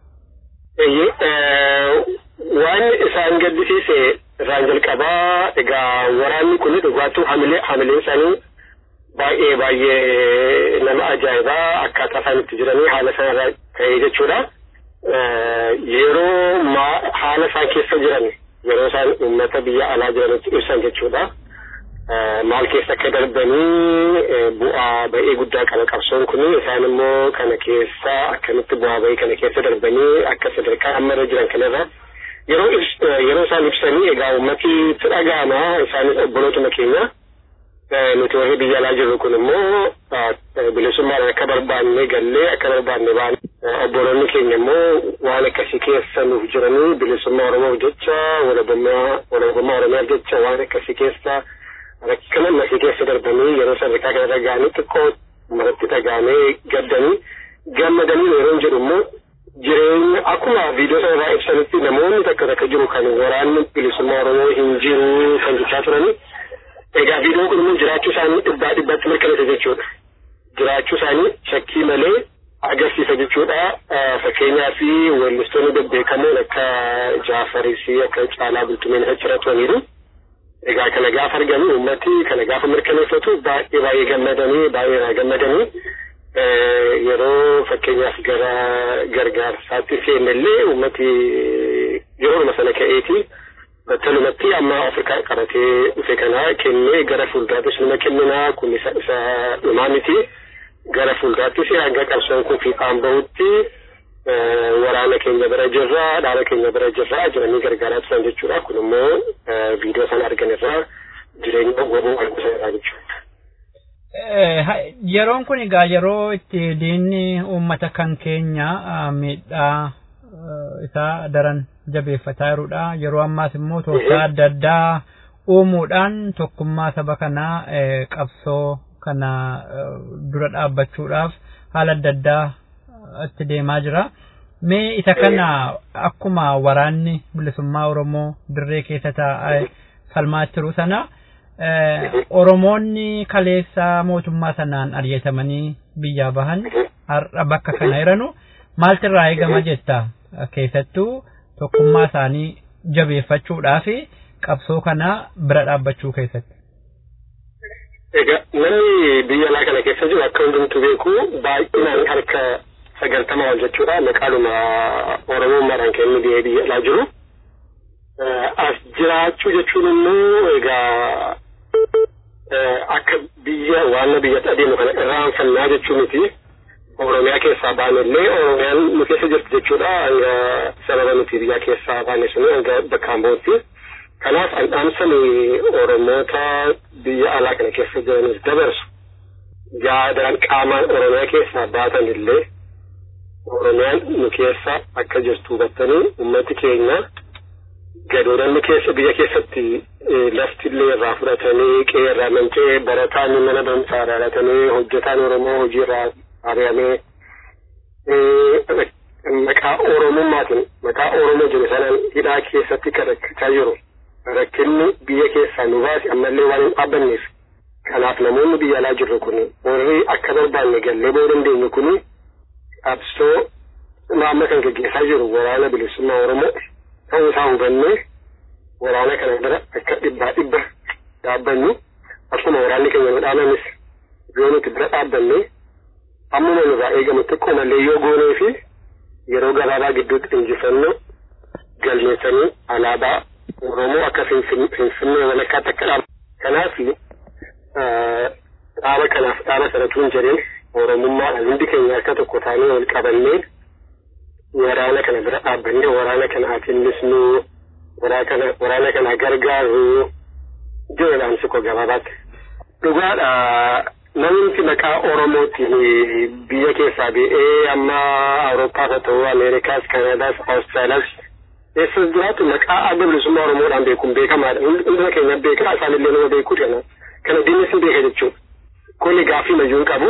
Waan isaan gaddisiise irraan jalqabaa egaa waraanni kun dhugaatuu hamileen isaanii baay'ee baay'ee nama ajaa'ibaa akkaataa isaan itti jiranii haala isaan irraa ka'ee jechuudha. Yeroo haala isaan keessa jiran yeroo isaan uummata biyya alaa jiranitti ibsan jechuudha. Maal keessa akka darbanii bu'aa ba'ee guddaa qaba qabsoon kun isaan immoo kana keessa akkamitti bu'aa ba'ee kana keessa darbanii akka sadarkaa amma irra jiran kanarra yeroo yeroo isaan ibsanii egaa uummati itti dhaga'ama isaanis obbolootuma keenya. nuti warri biyya alaa jirru kun immoo bilisummaan akka barbaanne gallee akka barbaanne baane obboloonni keenya immoo waan akkasii keessa nuuf jiranii bilisummaa oromoof jecha walabummaa oromiyaaf jecha waan akkasii keessa rakkina masii keessa darbanii yeroo sadarkaa kanarra ga'anii xiqqoo maratti dhagaamee gaddanii gammadanii yeroo jedhu immoo jireenya akkuma viidiyoo sana irraa ibsanitti namoonni takka takka jiru kan waraanni bilisummaa oromoo hin jiru kan jechaa turanii Egaa viidiyoon kun immoo jiraachuu isaanii dhibbaa dhibbatti mirkaneessa jechuudha. Jiraachuu isaanii shakkii malee agarsiisa jechuudha. Fakkeenyaaf weellistoonni bebbeekamoon akka Jaafaris akka Caalaa Bultumeen achirra turaniiru. Egaa kana gaafa argamu uummati kana gaafa mirkaneeffatu baay'ee baay'ee gammadanii baay'ee irraa gammadanii yeroo fakkeenyaaf gara gargaarsaatti seennellee uummati yeroo sana ka'eeti. battalumatti amma Afrikaa qabatee dhufe kana kennee gara fuulduraattis numa kenninaa kun isa isa dhumaa miti gara fuulduraattis hanga qabsoon kun fiixaan bahutti waraana keenya bira jirra dhaaba keenya bira jirra jiranii gargaaraa turan jechuudha kun immoo viidiyoo sana argan irraa jireenya waboo argusa irraa jechuudha. Yeroon kun egaa yeroo itti diinni uummata kan keenya miidhaa isaa daran jabeeffataa jirudha. Yeroo ammaas immoo tooftaa adda addaa uumuudhaan tokkummaa saba kanaa qabsoo kana dura dhaabbachuudhaaf haala adda addaa itti deemaa jira. Mee isa kana akkuma waraanni bilisummaa Oromoo dirree keessa taa'ee falmaa jiru sana Oromoonni kaleessa mootummaa sanaan ari'atamanii biyyaa bahan har'a bakka kana jiranu maaltu irraa eegama jetta keessattuu tokkummaa isaanii jabeeffachuudhaa fi qabsoo kana bira dhaabbachuu keessatti. Egaa namni biyya alaa kana keessa jiru akka hundumtu beeku baay'inaan harka sagaltama wal jechuudha maqaadhuma oromummaadhaan kennu biyya biyya alaa jiru. As jiraachuu jechuun immoo egaa akka biyya waan biyyatti adeemu kana irraanfannaa jechuu miti. Oromiyaa keessaa baanellee Oromiyaan nu keessa jirti jechuudha hanga sababa nuti biyya keessaa baane suni hanga bakkaan bootti. Kanaaf andhaamsani Oromoota biyya alaa kana keessa jiranis dabarsu. Yaadaan qaamaan Oromiyaa keessaa baatan illee Oromiyaan nu keessa akka jirtu hubattanii uummati keenya gadoodhanni keessa biyya keessatti lafti illee irraa fudhatanii qe'ee irraa manca'ee barataan mana barumsaa irraa dhalatanii hojjetaan Oromoo hojii irraa ari'amee maqaa Oromummaatiin maqaa Oromoo jiru sanaan hidhaa keessatti kan rakkachaa jiru. Rakkinni biyya keessaa nu baase ammallee waan hin dhaabbanneef. Kanaaf namoonni biyya alaa jirru kun warri akka barbaanne gallee boo dandeenyu kun qabsoo amma kan gaggeessaa jiru waraana bilisummaa Oromoo ta'uu isaa hubannee waraana kana bira akka dhibbaa dhibba dhaabbannu akkuma waraanni keenya nu dhaamanis yoo nuti bira dhaabbanne ammuma nurraa eegamu xiqqoo mallee yoo goonee fi yeroo gabaabaa gidduutti injifannoo galmeessanii alaabaa Oromoo akka Finfinnee walakkaatti akka dhaabu. Kanaaf dhaaba kanaaf dhaaba sanatu hin jedhin Oromummaadhaan hundi keenya harka tokko taanee wal qabannee waraana kana bira dhaabbannee waraana kana atinnisnu waraana kana gargaaru jedhedhaan sikko gabaabaatti. Dhugaadha namni maqaa Oromootiin biyya keessaa ba'ee amma Awuroopaas haa ta'u Ameerikaas, Kanadaas, Awustiraaliyaas eessas jiraatu maqaa adda bilisummaa Oromoodhaan beekuun beekamaadha. Hunduma keenya beekaa isaanillee nama beekuu kana. Kana diinnis hin beeka jechuudha. Kuni gaaffii mayyuun qabu.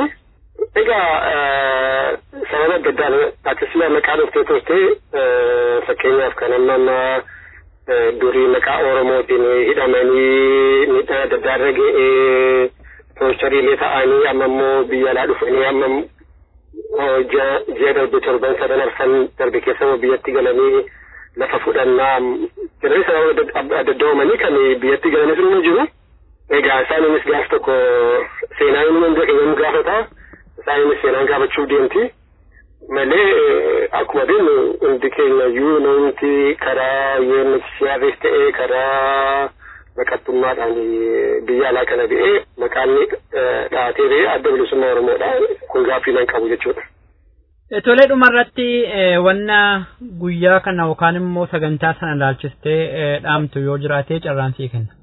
Egaa sababa adda addaan atis maqaa dhuftee turtee fakkeenyaaf kan amma amma durii maqaa Oromootiin hidhamanii miidhaan adda addaa irra ga'ee poostariilee ta'anii amma immoo biyya alaa dhufanii amma ji'a darbe torban sadan arfan darbe keessa biyyatti galanii lafa fudhannaa jiranii sababa adda addaa uumanii kan biyyatti galanis immoo jiru. Egaa isaanis gaaf tokko seenaa inni hunda keenya nu gaafata. Isaanis seenaan gaafachuu deemti. Malee akkuma beeknu hundi keenya iyyuu namti karaa UNHCRs ta'ee karaa baqattummaadhaan biyya alaa kana ba'ee maqaan dhaatee ba'ee adda bilisummaa Oromoodha. Kun gaaffii nan qabu jechuudha. Tolee dhumarratti wanna guyyaa kana yookaan immoo sagantaa sana ilaalchistee dhaamtu yoo jiraate carraansii kenna.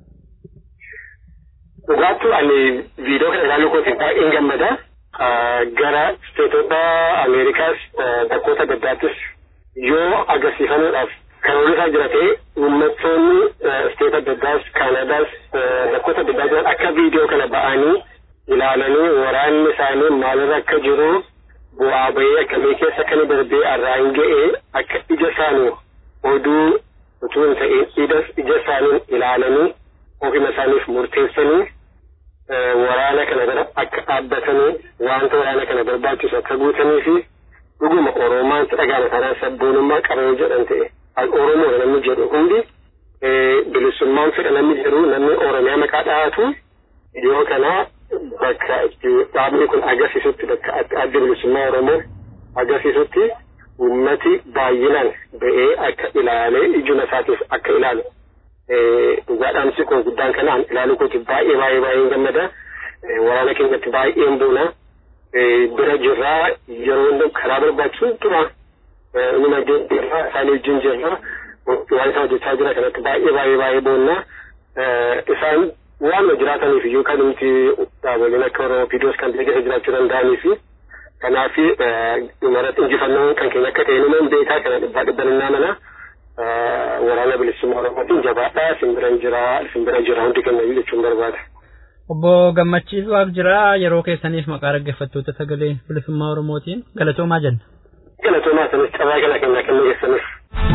Dhugaattu ani viidiyoo kana ilaaluu kootiin baay'een gammada. Gara isteetota Ameerikaas bakkoota adda addaattis yoo agarsiifamuudhaaf kan oolisaa jira ta'e uummattoonni isteeta adda addaas Kaanadaas bakkoota adda addaa jiran akka viidiyoo kana ba'anii ilaalanii waraanni isaanii maalirra akka jiru bu'aa bahee akkamii keessa akka inni darbee arraan ga'ee akka ija isaanii oduu utuu hin ta'in ija isaanii ilaalanii ofima isaaniif murteessanii waraana kana bira akka dhaabbatanii wanta waraana kana barbaachisu akka guutanii fi dhuguma Oromoon dhagaama kanaan sabboonummaa qabanii jedhan ta'e Oromoo namni jedhu hundi bilisummaan fedha namni jedhu namni Oromiyaa maqaa dhahatu yoo kana bakka dhaabni kun agarsiisutti bakka adda bilisummaa Oromoo agarsiisutti ummati baay'inaan ba'ee akka ilaalee ijuma isaatiif akka ilaalu dhugaadhaan si kun guddaan kanaan ilaaluu kooti baay'ee baay'ee baay'ee gammada waraana keenyatti baay'een boona bira jirraa yeroo hundi karaa barbaachisu tura inuma jirra isaanii wajjin jirra waan isaan hojjechaa jira kanatti baay'ee baay'ee baay'ee boonna isaan waan jiraataniif iyyuu kan nuti dhaaboliin akka Oromoo Piidoos kan biyya keessa jiraachuu danda'anii fi kanaaf dhumarratti injifannoon kan keenya akka ta'e numa beekaa kana dhibbaa dhibban innaa mana waraana bilisummaa Oromootiin jabaadhaa isin bira jira isin bira jira hundi keenya jechuun barbaada. Obbo Gammachiis Waaq jira yeroo keessaniif maqaa dhaggeeffattoota sagalee bilisummaa Oromootiin galatoomaa jenna. Galatoomaa sanis cabaa kana kennaa kenna geessanis.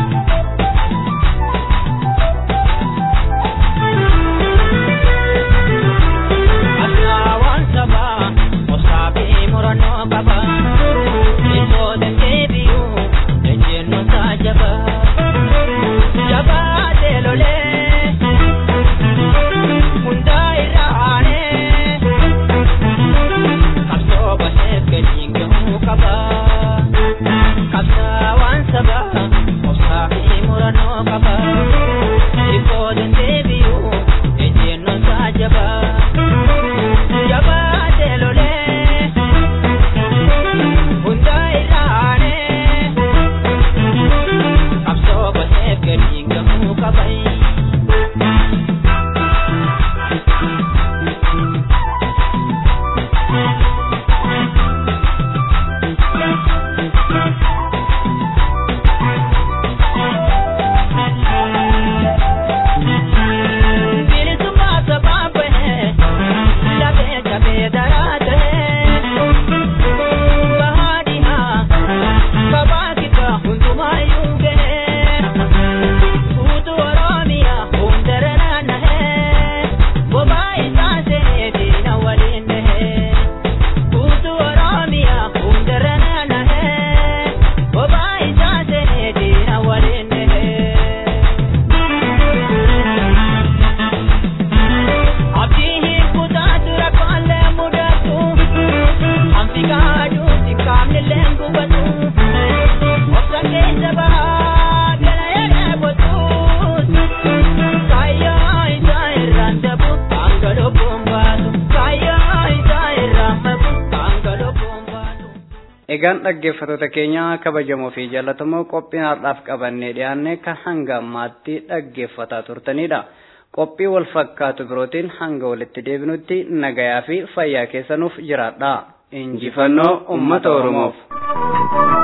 Egaan dhaggeeffattoota keenya kabajamoo fi jaallatamoo qophiin har'aaf qabannee dhiyaanne kan hanga ammaatti dhaggeeffataa turtanidha. Qophii wal fakkaatu birootiin hanga walitti deebinutti nagayaa fi fayyaa keessanuuf jiraadha. Injifannoo uummata Oromoof.